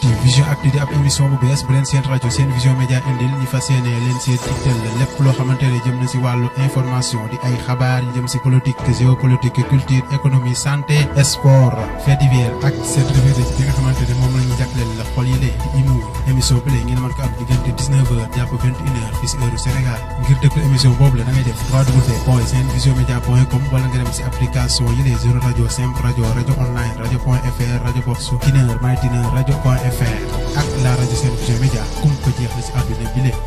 actu vision actu di ab émission bu bees bu leen seen rajo seen vision média indil ñu fas yéene leen seen digtal lépp loo xamante ne jëm na si wàllu information di ay xabaar yu jëm si politique géopolitique culture économie santé sport fait divers ak seen revue de bi nga xamante ne moom la ñu jagleel la xol yi lee di imu émission bi lee ngeen mën ko am diggante 19h jàpp 21h fii si heure Sénégal ngir déglu émission boobu la da ngay def www.senvisionmedia.com wala nga dem si application yi les zéro rajo simple rajo rajo online rajo point fr rajo box Tiner My Tiner rajo point fr ak la rajo Sen Vision Média kum ko jeex la si àdduna bi lee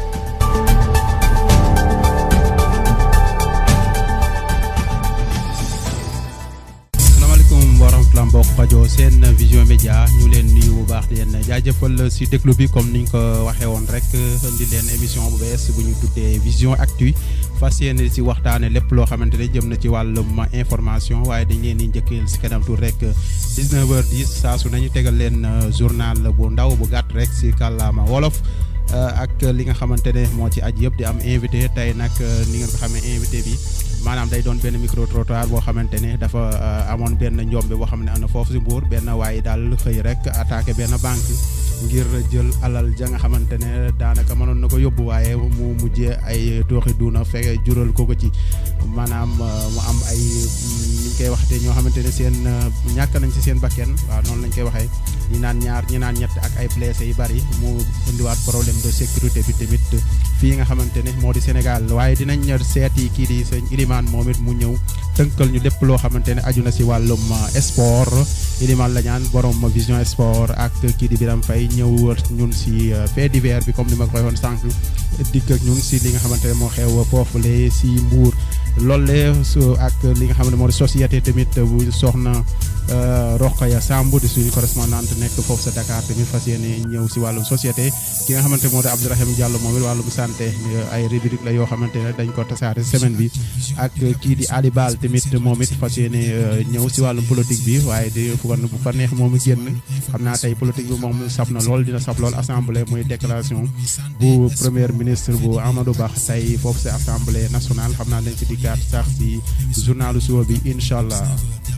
salaamaaleykum wa rahmatulah mbokk rajo seen vision média ñu leen nuyu bu baax di leen jaajëfal si déglu bi comme niñ ko waxee woon rek indi leen émission bu bees bu ñu tuddee vision actu fas yéene si waxtaane lépp loo xamante ne jëm na ci wàllum information waaye dañ leen di njëkkeel si kanam tuur rek 19h10 saa su nañu tegal leen journal bu ndaw bu gàtt rek si kàllaama wolof. ak li nga xamante ne moo ci aj yëpp di am invité tey nag ni ngeen ko xamee invité bi maanaam day doon benn micro trottoir boo xamante ne dafa amoon benn njombe boo xam ne am na foofu si Mbour benn waaye daal xëy rek attaqué benn banque ngir jël alal ja nga xamante ne daanaka mënoon na ko yóbbu waaye mu mujjee ay tooxi duuna fekk jural ko ko ci maanaam mu am ay ñu koy waxte ñoo xamante ne seen ñàkk nañ si seen bakken waaw noonu lañ koy waxee ñi naan ñaar ñi naan ñett ak ay blessé yu bari mu indiwaat problème de sécurité bi tamit fii nga xamante ne moo di Sénégal waaye dinañ seeti kii di sëñ Ilimaan moom it mu ñëw tënkal ñu lépp loo xamante ne aju na si wàllum sport Ilimaan la ñaan borom vision sport ak kii di Biram Faye ñëw wër ñun si fait divers bi comme ni ma koy waxoon sànq dikk ak ñun si li nga xamante ne moo xew foofule si Mbour loolu su ak li nga xam ne moo di société tamit bu soxna Rokhaya Samb di suñu correspondante nekk foofu sa Dakar tamit fas yéene ñëw si wàllum société ki nga xamante moo di Abdourahim Diallo moom it wàllum santé ay rubrique la yoo xamante ne dañ ko tasaare semaine bi ak kii di Ali Bal tamit moom it fas yéene ñëw si wàllum politique bi waaye di fu bu fa neex moom génn xam naa tey politique bi moom saf na lool dina saf lool assemblée muy déclaration bu premier ministre bu Amadou Ba tey foofu si assemblée nationale xam naa dañ si dikkaat sax si journalu suba bi incha allah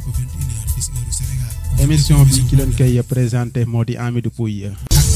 émission bi ki leen koy présenté moo di Amidou Pouy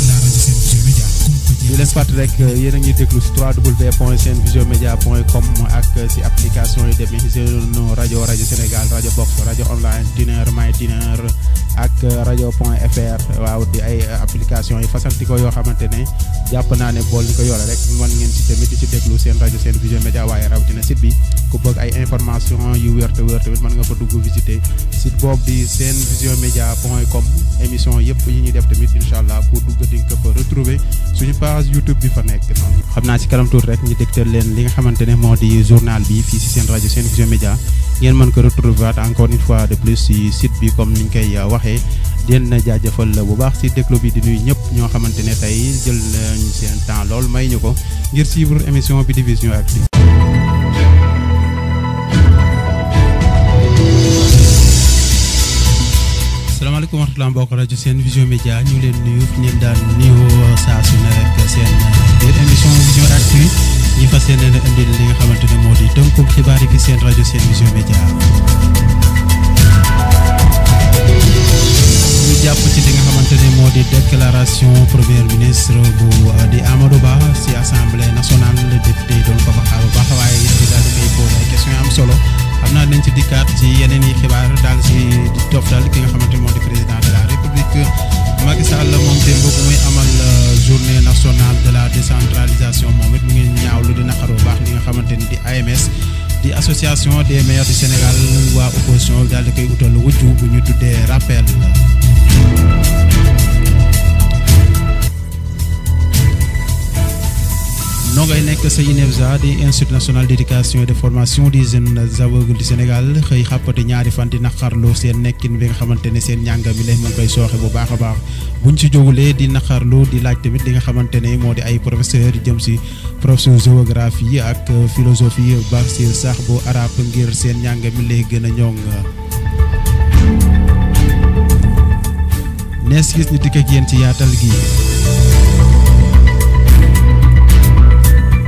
di leen fàttali rek yéen a ngi déglu si www.senvisionmedia.com ak si application yi demee seen rajo rajo Sénégal rajo box rajo online Tiner My Tiner ak rajo point fr waaw di ay application yi fasantikoo yoo xamante ne jàpp naa ne bool ni ko yore rek mën ngeen si tamit di si déglu seen rajo seen vision média waaye rawatina site bi ku bëgg ay information yu wér te wér tamit mën nga fa dugg visiter site boobu di seen vision média point com émission yëpp yi ñuy def tamit incha allah ku dugg di nga ko fa retrouver suñu page YouTube bi fa nekk noonu. xam naa si kanam tuuti rek ñu dégtal leen li nga xamante ne moo di journal bi fii si seen rajo seen vision média ngeen mën ko retrouver encore une fois de plus si site bi comme niñ koy waxee di leen jaajëfal bu baax si déglu bi di nuyu ñëpp ñoo xamante ne tey jël nañu seen temps lool may ñu ko ngir suivre émission bi di Vision Actu salaamaaleykum wa rahmatulah mbokk rajo seen vision média ñu ngi leen nuyu fi ngeen daan nuyu saa su ne rek seen biir émission vision actu ñi fas yéene leen indil li nga xamante ne moo di tënkum xibaar yi fi seen rajo seen vision média ñu jàpp ci li nga xamante ne moo di déclaration premier ministre bu di Amadou Ba si assemblée nationale député yi doon ko fa xaar bu baax waaye it di daal di koy posé ay questions yu am solo xam naa dañ ci dikkaat ci yeneen i xibaar daal si di toftal ki nga xamante moo di président de la république Macky Sall moom démb bu muy amal journée nationale de la décentralisation moom it mu ngi ñaawlu di naqaru bu baax li nga xamante ni di AMS di association des maires du Sénégal waa opposition daal di koy utal wujju bu ñu tuddee rappel noo ngay nekk sa INEFJA di institut national d' éducation et de formation des jeunes aveugles du Sénégal xëy xàppati ñaari fan di naqarlu seen nekkin bi nga xamante ne seen njàng mi la mu ngi koy sooxe bu baax a baax buñ ci jógulee di naqarlu di laaj tamit li nga xamante ne moo di ay professeur jëm si professeur géographie ak philosophie ba si sax bu arabe ngir seen njàng mi lay gën a ñoŋ nees gis ni dikk ak yéen ci yaatal gi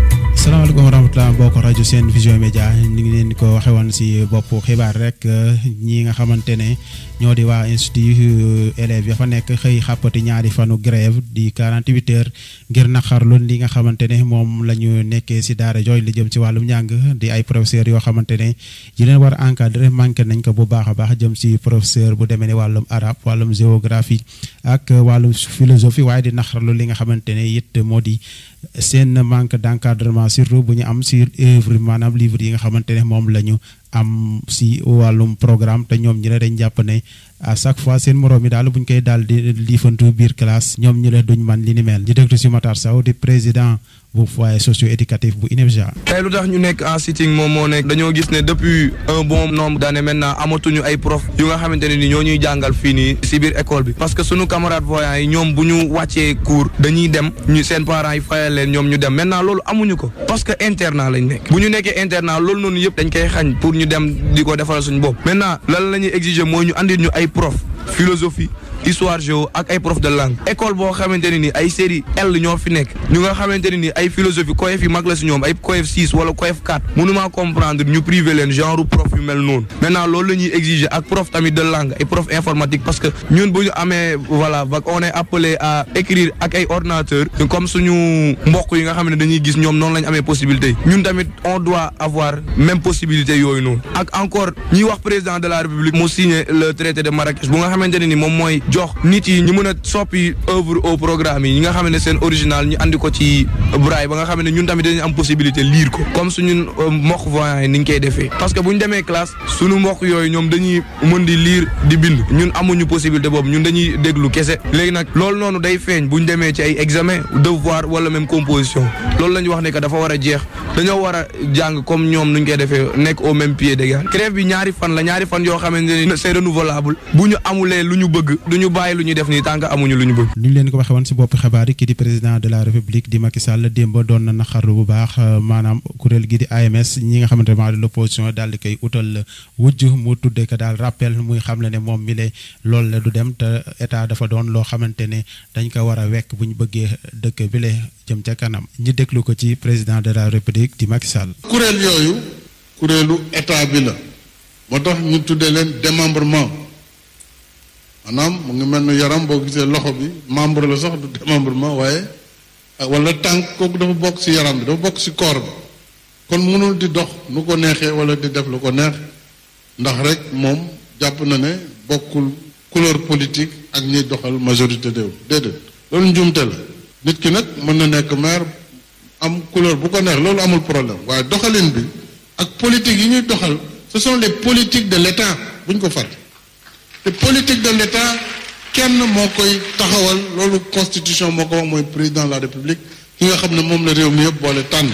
salaamaaleykum wa rahmatulah mbokk rajo seen vision média ni ngi leen ko waxe woon si bopp xibaar rek ñi nga xamante ne ñoo di waa institut élèves ya fa nekk xëy xàppati ñaari fanu grève di 48 heures ngir naqarlu li nga xamante ne moom la ñu nekkee si daara jooy li jëm si wàllum njàng di ay professeurs yoo xamante ne yi leen war a encadrer manqué nañ ko bu baax a baax jëm si professeur bu demee ni wàllum arabe wàllum géographie ak wàllum philosophie waaye di naqarlu li nga xamante ne it moo di seen manque d'encadrement surtout bu ñu am si œuvre maanaam livre yi nga xamante ne moom la ñu am si wàllum programme te ñoom ñi ne dañ jàpp ne à chaque fois seen moroom yi daal bu ñu koy daal di liifantu biir classe ñoom ñu la duñ man li ni mel ñu déglu si Matar Sow di président bu foyer socio éducatif bu INEFJA. tey lu tax ñu nekk en sitting moom moo nekk dañoo gis ne depuis un bon nombre d'années maintenant amatuñu ay prof yu nga xamante ne ni ñoo ñuy jàngal fii nii si biir école bi parce que sunu camarades voyants yi ñoom bu ñu wàccee cours dañuy dem ñu seen parents yi fayal leen ñoom ñu dem maintenant loolu amuñu ko parce que internat lañ nekk bu ñu nekkee internat loolu noonu yëpp dañ koy xañ pour ñu dem di ko defaral suñu bopp maintenant lan la ñuy exiger mooy ñu andil ñu ay prof philosophie histoire géo ak ay prof de langue école boo xamante ne ni ay série L ñoo fi nekk ñu nga xamante ne ni ay philosophie coef yi mag la si ñoom ay coef 6 wala coef 4 mënuma comprendre ñu privé leen genre prof yu mel noonu maintenant loolu la ñuy exiger ak prof tamit de langue ay prof informatique parce que ñun bu ñu amee voilà bac on est appelé à écrire ak ay ordinateur comme suñu mbokk yi nga xam ne dañuy gis ñoom noonu la ñu amee possibilité ñun tamit on doit avoir même possibilité yooyu noonu ak encore ñiy wax président de la république mu signé le traité de Marrakech bu nga xamante ne ni moom mooy jox nit yi ñu mën a soppi œuvre au programme yi ñi nga xam ne seen original ñu andi ko ci braille ba nga xam ne ñun tamit dañu am possibilité lire ko comme suñu mbokk voyants yi ni ñu koy defee parce que bu ñu demee classe suñu mbokk yooyu ñoom dañuy mën di lire di bind ñun amuñu possibilité boobu ñun dañuy déglu kese léegi nag loolu noonu day feeñ bu ñu demee ci ay examen devoir wala même composition loolu la ñu wax ne que dafa war a jeex dañoo war a jàng comme ñoom nuñ koy defee nekk au même pied d'égal grève bi ñaari fan la ñaari fan yoo xamante ne c'est renouvelable bu ñu amulee lu ñu bëgg duñu bàyyi lu ñuy def nii tant que amuñu lu ñu bëgg. ni ñu leen ko waxee woon si bopp xibaar yi kii di président de la république di Macky Sall démb doon na naqarlu bu baax maanaam kuréel gi di AMS ñi nga xamante ne l'opposition daal di koy utal wujj mu tuddee ko daal rappel muy xam le ne moom mi le loolu la du dem te état dafa doon loo xamante ne dañ ko war a wekk bu ñu bëggee dëkk bi le jëm ca kanam ñi déglu ko ci président de la république di Macky Sall. kuréel yooyu kuréelu état bi la moo tax ñu tuddee leen démembrement. maanaam mu ngi mel ni yaram boo gisee loxo bi membre la sax du démembrement waaye wala tànk kooku dafa bokk ci yaram bi dafa bokk ci corps bi kon mënul di dox nu ko neexee wala di def lu ko neex ndax rek moom jàpp na ne bokkul couleur politique ak ñiy doxal majorité déew déedéet loolu njuumte la nit ki nag mën na nekk maire am couleur bu ko neex loolu amul problème waaye doxalin bi ak politique yi ñuy doxal ce sont les politiques de l'État bu ñu ko fàtte te politique de l'État kenn moo koy taxawal loolu constitution moo ko wax mooy président de la république ki nga xam ne moom la réew mi yëpp boole tànn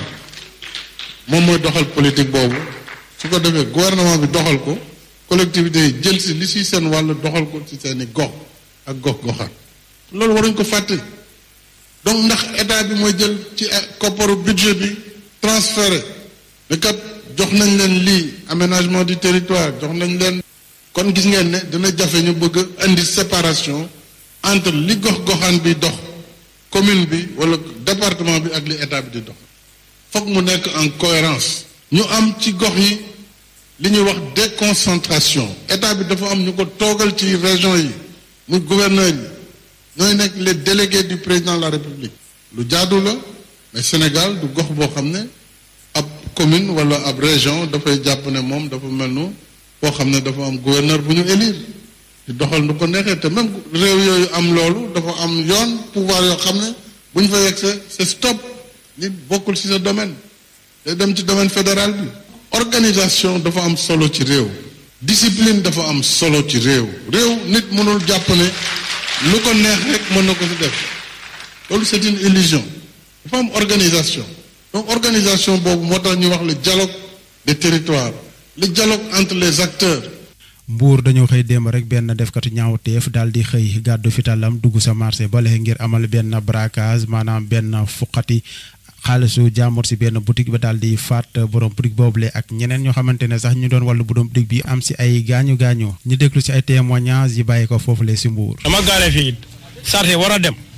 moom mooy doxal politique boobu su ko defee gouvernement bi doxal ko collectivités yi jël si li si seen wàll doxal ko ci seeni gox ak gox goxaat loolu waruñ ko fàtte donc ndax état bi mooy jël ci kopparu budget bi transféré ne kat jox nañ leen lii aménagement du territoire jox nañ leen kon gis ngeen ne dina jafe ñu bëgg indi séparation entre li gox-goxaan bi dox commune bi wala département bi ak li état bi di dox foog mu nekk en cohérence ñu am ci gox yi li ñuy wax déconcentration état bi dafa am ñu ko toogal ci région yi muy gouverneur yi ñooy nekk les délégués du président de la république lu jaadu la mais Sénégal du gox boo xam ne ab commune wala ab région dafay jàpp ne moom dafa mel nu boo xam ne dafa am gouverneur bu ñu élire di doxal nu ko neexee te même réew yooyu am loolu dafa am yoon pouvoir yoo xam ne bu ñu fa yegg c'est stop nit bokkul ci sa domaine day dem ci domaine fédéral bi organisation dafa am solo ci réew discipline dafa am solo ci réew réew nit mënul jàpp ne lu ko neex rek mën na ko ci def loolu c'est une illusion dafa am organisation donc organisation boobu moo tax ñu wax le dialogue des territoires le dialogue entre les acteurs mbuur dañoo xëy démb rek benn defkatu ñaawteef daal di xëy gàddu fitalam dugg sa marché bale ngir amal benn braquage maanaam benn fuqati xaalisu jàmbur si benn boutique ba daal di faat borom boutique boobule ak ñeneen ñoo xamante ne sax ñu doon wàllu borom boutique bi am si ay gaañu gaañu ñu déglu si ay témoignages yi bàyyi ko foofu le si mbuur dama gaare fii sarté war a dem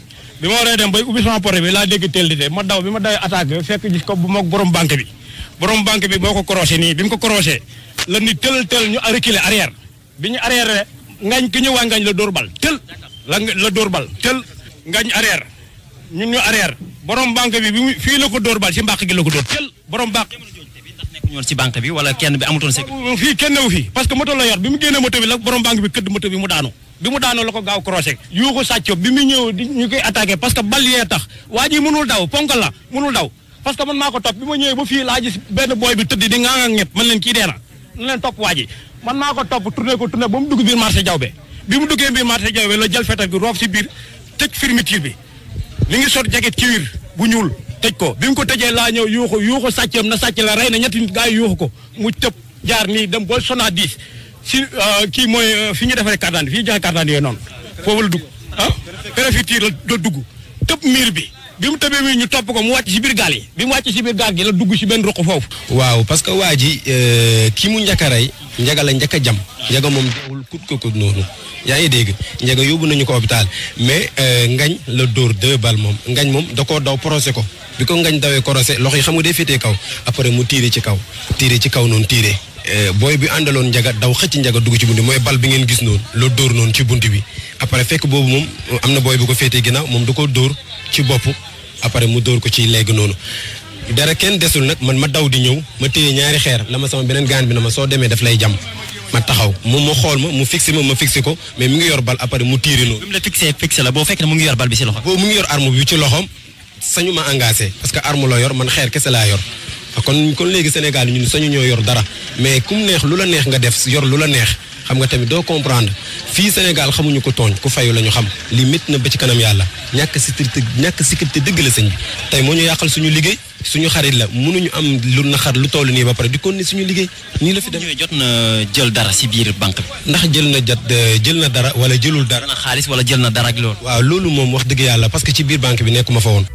bi ma waree dem bay ubbi sama porte bi laa dégg teel di de ma daw bi ma dawee attaque fekk gis ko bu moog borom banque bi borom banque bi moo ko croché nii bi mu ko croché la ni tël tël ñu reculer arrière bi ñu arrière ngañ ki ñëwaa ngañ la dóor bal tël la la dóor bal tël ngañ arrière ñun ñu arrière borom banque bi bi mu fii la ko dóor bal si mbàq gi la ko dóor tël borom banque nekkuñu woon ci banque bi wala kenn bi amutoon sécurité. fii kenn newu fii parce que moto la yor bi mu génnee moto bi la borom banque bi këdd moto bi mu daanu bi mu daanoo la ko gaaw croché yuuxu sàcco bi mu ñëw di ñu koy attaqué parce que bal yee tax waa ji mënul daw ponkal la mënul daw parce que man maa ko topp bi ma ñëwee ba fii laa gis benn booy bi tëdd di ngaa nga ñëpp man leen kii dee na na leen topp waa ji man maa ko topp tourné ko tourné ba mu dugg biir marché jawbe bi mu duggee biir marché jawbe la jël fetal gi roof si biir tëj fermeture bi li ngi sot jaget ci wiir bu ñuul tëj ko bi mu ko tëjee laa ñëw yuuxu yuuxu sàccam na sàcc la rey na ñetti gaa yi yuuxu ko mu tëb jaar nii dem ba sona 10 si kii mooy fi ñu defaree carte d'identité fi ñu joxe carte d'identité yooyu noonu foofu la dugg ah préfecture la dugg tëb miir bi bi mu tëbee miir ñu topp ko mu wàcc si biir gaal yi bi mu wàcc si biir gaal gi la dugg si benn ruq foofu waaw parce que waa ji ki mu njëkk a rey njaga la njëkk a jam njaga moom deewul kut ko kut noonu yaa ngi dégg njaga yóbbu nañu ko hôpital mais ngañ la dóor deux balles moom ngañ moom da koo daw procès ko bi ko ngañ dawee corosé loxo yi xam nga day féetee kaw après mu tiire ci kaw tiire ci kaw noonu tiire booy bi àndaloon njaga daw xëcc njaga dugg ci bunti mooy bal bi ngeen gis noonu la dóor noonu ci bunti bi après fekk boobu moom am na booy bu ko féetee ginnaaw moom da ko dóor ci bopp après mu dóor ko ci léegi noonu dara kenn desul nag man ma daw di ñëw ma téye ñaari xeer la ma sama beneen gaan bi na ma soo demee daf lay jam ma taxaw moom ma xool ma mu fixé ma ma fixé ko mais mi ngi yor bal après mu tiire noonu. bi mu la fixé fixé la boo fekk ne mu ngi yor bal bi si loxo. boobu mu ngi yor arme bi ci loxoom sañu ma engagé parce que arme la yor man xeer kese laa yor kon kon léegi Sénégal ñun sañu ñoo yor dara mais kum neex lu la neex nga def yor lu la neex xam nga tamit doo comprendre fii Sénégal xamuñu ko tooñ ku fayu la ñu xam li métti na ba ci kanam yàlla ñàkk sécurité ñàkk sécurité dëgg la sëñ bi tey moo ñu yàqal suñu liggéey suñu xarit la mënuñu am lu naxar lu toll nii ba pare di kon ni suñu liggéey nii la fi dem ñëwee jot na jël dara si biir banque bi. ndax jël na jot jël na dara wala jëlul dara jël na xaalis wala jël na dara ak loolu. waaw loolu moom wax dëgg yàlla parce que ci biir banque bi nekkuma fa woon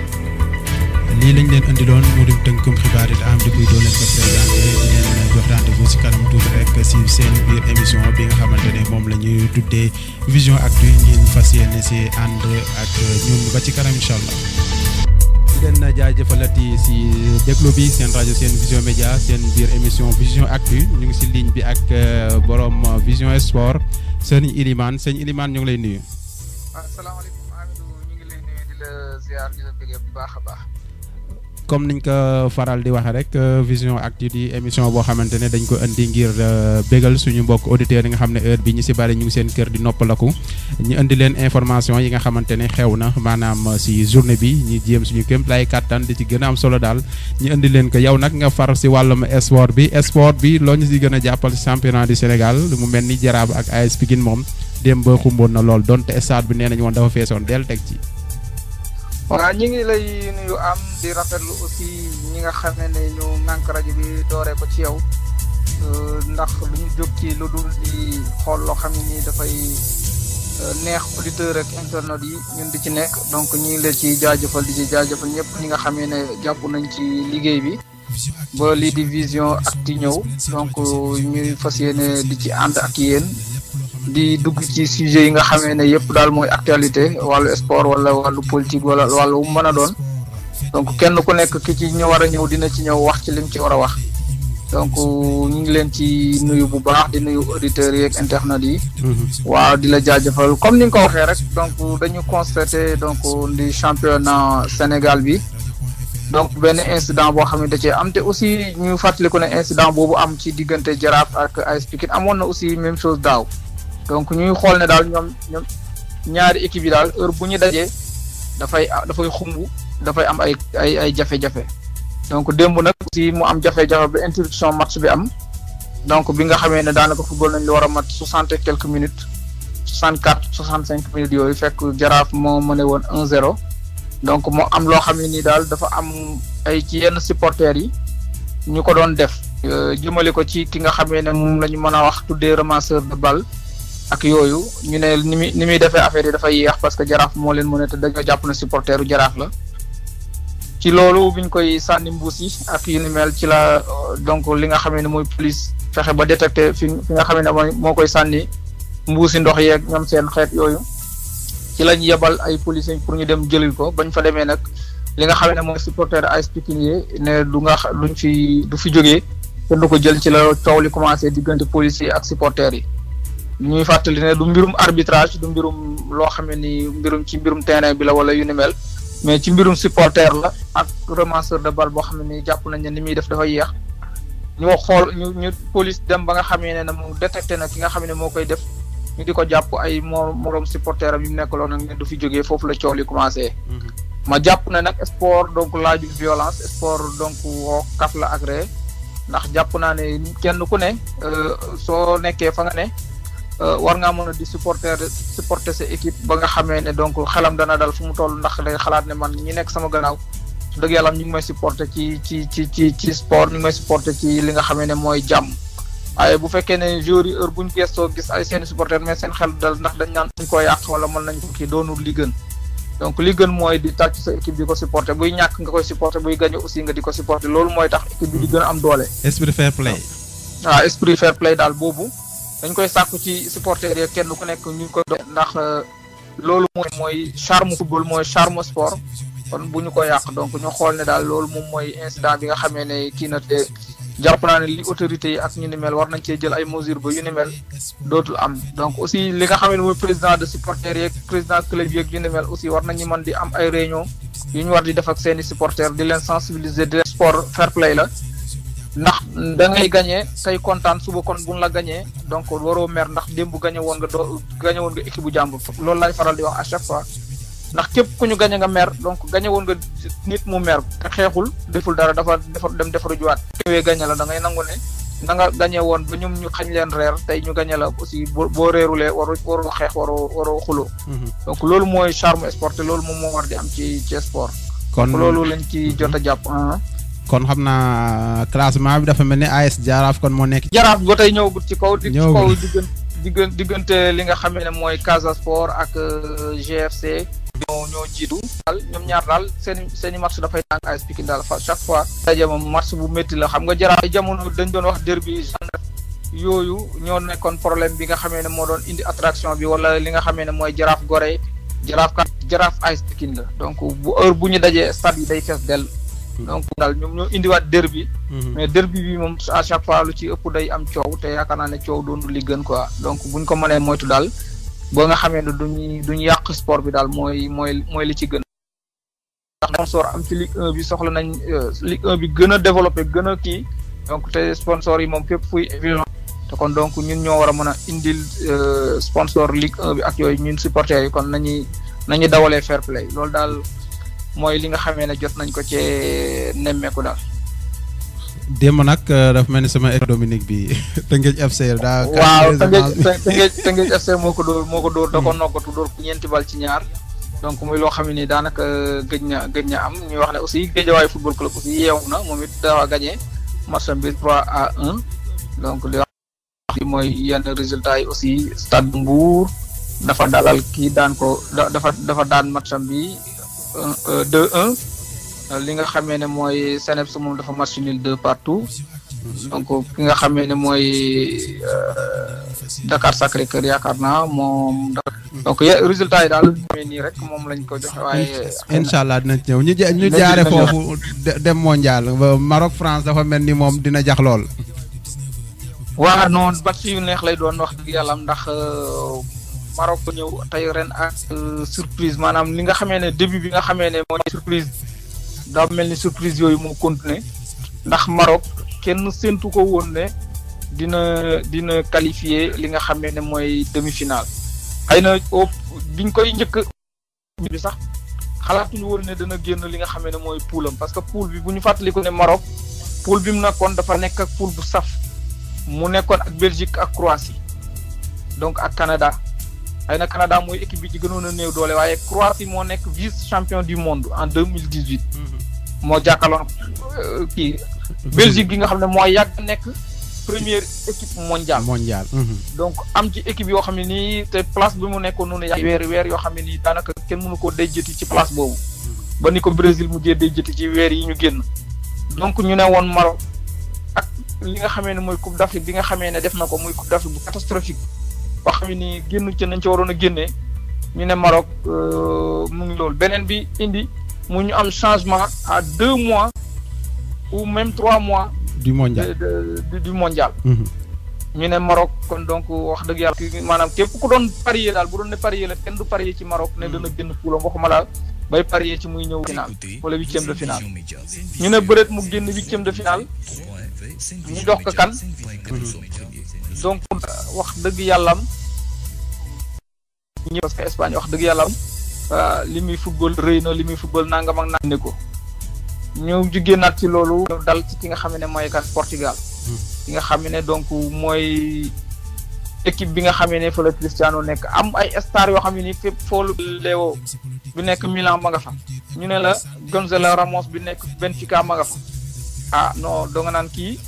lii lañ leen andiloon mu di tënkum xibaar it am di kuy doo leen ko présenté di leen jox rendez-vous si kanam tuuti rek si seen biir émission bi nga xamante ne moom la ñuy tuddee vision actu ngeen fas yéene si ànd ak ñun ba ci kanam incha allah. di leen jaajëfalati si déglu bi seen rajo seen vision média seen biir émission vision actu ñu ngi si ligne bi ak borom vision sport sëñ Ilimane sëñ Ilimane ñu ngi lay nuyu. asalaamaaleykum Amidou ñu ngi lay nuyu di la ziar di la bëggee bu baax a baax. comme niñ ko faral di waxee rek vision actu di émission boo xamante ne dañ ko indi ngir bégal suñu mbokk auditeurs yi nga xam ne heure bi ñu si bari ñu ngi seen kër di noppalaku ñu indi leen information yi nga xamante ne xew na maanaam si journée bi ñu jéem suñu kéem lay kàttan di ci gën a am solo daal ñu indi leen ko yow nag nga far si wàllum sport bi sport bi loo ñu si gën a jàppal si championnat du Sénégal mu mel ni Jaraaf ak AS Pikine moom démb ba xumboon na lool donte stade bi nee nañu woon dafa feesoon del teg ci. waaw ñi ngi lay nuyu am di rafetlu aussi ñi nga xam ne ñu nànk rajo bi dooree ko ci yow ndax lu ñu jóg ci lu dul di xool loo xam ne nii dafay neex auditeur ak internet yi ñun di ci nekk donc ñi ngi leen ci jaajëfal di ci jaajëfal ñëpp ñi nga xam ne jàpp nañ ci liggéey bi ba lii di vision acti ñëw donc ñuy fas yéene di ci ànd ak yéen di dugg ci sujet yi nga xamee ne yëpp daal mooy actualité wàllu sport wala wàllu politique wala wàllu mën a doon donc kenn ku nekk ki ci ñu war a ñëw dina ci ñëw wax ci lim ci war a wax donc ñu ngi leen ci nuyu bu baax di nuyu auditeurs yi ak internet yi. waaw di la jaajëfal comme ni nga ko waxee rek donc dañu constaté donc di championnat Sénégal bi donc benn incident boo xam ne da cee am te aussi ñu fàttaliku ne incident boobu am ci diggante Jaraaf ak AS Pikine amoon na aussi même chose daaw. donc ñuy xool ne daal ñoom ñoom ñaari équipe yi daal heure bu ñu dajee dafay dafay xumb dafay am ay ay ay jafe-jafe donc démb nag aussi mu am jafe-jafe ba interruption match bi am donc bi nga xamee ne daanaka football nañ li war a mat soixante et quelques minutes soixante quatre soixante cinq minutes yooyu fekk jaraaf moo mëne woon un zéro donc moo am loo xam ne nii daal dafa am ay ci yenn supporters yi ñu ko doon def jëmale ko ci ki nga xamee ne moom la ñu mën a wax tuddee ramasseur de balle ak yooyu ñu ne ni muy ni muy defee affaire yi dafay yéex parce que jaraaf moo leen mën a te dañoo jàpp na supporteru jaraaf la ci loolu biñ koy sànni mbuus yi ak yu ni mel ci la donc li nga xamee ne mooy police fexe ba détecté fi fi nga xamee ne mooy moo koy sànni mbuusi ndox yeeg ñoom seen xeet yooyu ci lañ yebal ay policiers pour ñu dem jëlil ko bañ fa demee nag li nga xam ne mooy supporter AS Pikine yi ne du nga xa- duñ fi du fi jógee kenn du ko jël ci la coow li commencé diggante policiers ak supporters yi ñuy fàttali ne du mbirum arbitrage du mbirum loo xam ne ni mbirum ci mbirum terrain bi la wala yu ni mel mais ci mbirum supporter la ak ramasseur de balle boo xam ne ni jàpp nañ ne ni muy def dafa yéex ñoo xool ñu ñu police dem ba nga xamee ne ne moom détecté na ki nga xam ne moo koy def ñu di ko jàpp ay moo moroom supporter am yu nekkaloon nag ne du fi jógee foofu la coow li commencé. ma jàpp ne nag sport donc laajul violence sport donc woo kaf la ak ree ndax jàpp naa ne kenn ku ne euh, soo nekkee fa nga ne euh, war ngaa mën a di supporter supporter sa équipe ba nga xamee ne donc xelam dana dal fu mu toll ndax day xalaat ne man ñi nekk sama gannaaw su dëgg yàlla ñu ngi may supporter ci ci ci ci ci sport ñu ngi may supporter ci li nga xamee ne mooy jàmm waaye bu fekkee ne joueurs yi heure bu ñu gëstoo gis ay seeni supporter mais seen xel dal ndax dañ naan dañ ko yàq wala mën nañ ko kii doonul li gën donc li gën mooy di tàcc sa équipe di ko supporter buy ñàkk nga koy supporter buy gagné aussi nga di ko supporter loolu mooy tax équipe bi di gën a am doole. esprit fair play waaw esprit fair play daal boobu dañ koy sàkku ci supporter yi kenn ku nekk ñu ko doon ndax euh, loolu mooy mooy charme football mooy charme sport kon bu ñu ko yàq donc ñu xool ne daal loolu moom mooy incident bi nga xamee ne kii na te jàpp naa ne li autorités yi ak ñu ni mel war nañ cee jël ay mesures ba yu ni mel dootul am donc aussi li nga xam ne mooy président de supporters yeeg président club yeeg yu ni mel aussi war nañu mën di am ay réunion yu ñu war di def ak seeni supporters di leen sensibiliser di leen sport fair play la ndax da ngay gagné tey kontaan suba kon buñ la gagné donc waroo mer ndax démb gagné woon nga doo gagné woon nga équipe bu jàmbur loolu laay faral di wax à chaque fois ndax képp ku ñu gagné nga mer donc gagné woon nga nit mu mer te xeexul deful dara dafa defar dem defaru juwaat ñëwee gagné la da ngay nangu ne da nga gagné woon ba ñoom ñu xañ leen reer tey ñu gagné la aussi boo boo reerulee waru waroo xeex waroo waroo xuloo donc loolu mooy charme sport te loolu moom moo war di am ci ci sport kon loolu lañ ci jot a jàpp ah. kon xam naa classement bi dafa mel ni AS Jaraaf kon moo nekk. jaraaf ba tey ñëwagut ci kaw. di ci Ñëwagul. kaw diggante diggante diggante li nga xam ne mooy Casa Sport ak euh, GFC. ñoo ñoo jiitu. daal ñoom ñaar daal seen i seen i match dafay tàng AS Pikine daal fa chaque fois. daje moom match bu métti la xam nga jaraaf ay jamono dañ doon wax derby gendarme yooyu ñoo nekkoon problème bi nga xamee ne moo doon indi attraction bi wala li nga xamee ne mooy jaraaf Gorée jaraaf kat jaraaf AS Pikine la donc bu heure bu ñu dajee stade yi day fees dell. donc daal ñoom ñoo indiwaat derby mais derby bi moom à chaque fois lu ci ëpp day am coow te yaakaar naa ne coow doonul li gën quoi donc buñ ko mënee moytu daal ba nga xamee ne duñuy duñu yàq sport bi daal mooy mooy mooy li ci gën ndax sponsor am ci Ligue 1 bi soxla nañ euh, Ligue 1 bi gën a développé gën a kii donc te sponsor yi moom fépp fuy évident te kon donc ñun ñoo war a mën a indil euh, sponsor Ligue 1 bi ak yooyu ñun supporters yi kon nañuy nañu dawalee fair play loolu daal mooy li nga xamee ne jot nañ ko cee nemmeeku daal. démb nag euh, dafa mel ni sama équipe Dominique bi Tëngéej FC daa. waaw caractérisé Tëngéej match bi. Tëngéej Tëngéej FC moo ko dóor moo ko dóor da ko noggatu dóor ko ñeenti bal ci ñaar donc muy loo xam ne ni daanaka gëj na gëj na am ñuy wax ne aussi Guédiawaye football club aussi yeewu na moom it dafa gagné match bi 3 à 1 donc li wax li mooy yenn résultats yi aussi Stade Mbour dafa dalal kii daan ko da- dafa dafa daan matcham bi 2-1 li nga xamee ne mooy Seneps moom dafa match nul deux partout donc ki nga xamee ne mooy euh, Dakar Sacré Cœur yaakaar naa moom da- donc ye- résultat yi daal mooy nii rek moom lañ ko joxe waaye. incha allah dinañ ci ñëw ñu ja- ñu Dinañ ci jaare ñëw. foofu de- dem mondial ba Maroc France dafa mel ni moom dina jax lool. waa noonu match yu neex lay doon wax dëgg yàlla ndax euh, Maroc ñëw tey ren ak euh, surprise maanaam li nga xamee ne début bi nga xamee ne mooy surprise daa mel ni surprise yooyu moo continuer ndax Maroc kenn séntu ko woon ne dina dina qualifier li nga xamee ne mooy demi-finale xëy na au biñ koy njëkk bi sax xalaatuñu woon ne dana génn li nga xamee ne mooy poulam parce que poul bi bu ñu fàttaliku ne Maroc poul bi mu nekkoon dafa nekk ak poul bu saf mu nekkoon ak Belgique ak Croatie donc ak Canada xëy na Canada mooy équipe bi ci gënoon a néew doole waaye Croatie moo nekk vice champion du monde en deux mille dix huit moo jàkkaarloon euh, kii Belgique gi nga xam ne moo yàgg nekk première équipe mondiale mondial. donc am ci équipe yoo xam ne nii te place bi mu nekkoon noonu yàgg weer weer yoo xam ne nii daanaka kenn mënu koo déjjati ci place boobu ba ni ko Brésil mujjee déjjati ci weer yi ñu génn donc ñu ne woon Maroc ak li nga xamee ne mooy Coupe d'Afrique bi nga xamee ne def na ko muy Coupe d'Afrique bu catastrophique boo xam ne nii génn ci nañ ci waroon a génnee ñu ne Maroc mu ngi loolu beneen bi indi mu ñu am changement à deux mois ou même trois mois. du mondial de du mondial. ñu ne Maroc kon donc wax dëgg yàlla maanaam képp ku doon parier daal bu doon ne parier la kenn du parier ci Maroc ne dana génn poulam waxuma la bay parier ci muy ñëw final wala huitième de finale ñu ne bëreet mu génn huitième de finale ñu jox ko kan donc wax dëgg yàllam ñi parce que Espagne wax dëgg yàllam li muy football rëy na li muy football nangam ak naan ne ko ñu jugee naat ci loolu dal ci ki nga xam ne mooy kan Portugal ki nga xam ne donc mooy équipe bi nga xam ne fa la Cristiano nekk am ay star yoo xam ne ni fépp foolu Léo bi nekk Milan ma nga fa ñu ne la Gonzalo Ramos bi nekk Benfica ma nga fa ah non doo nga naan kii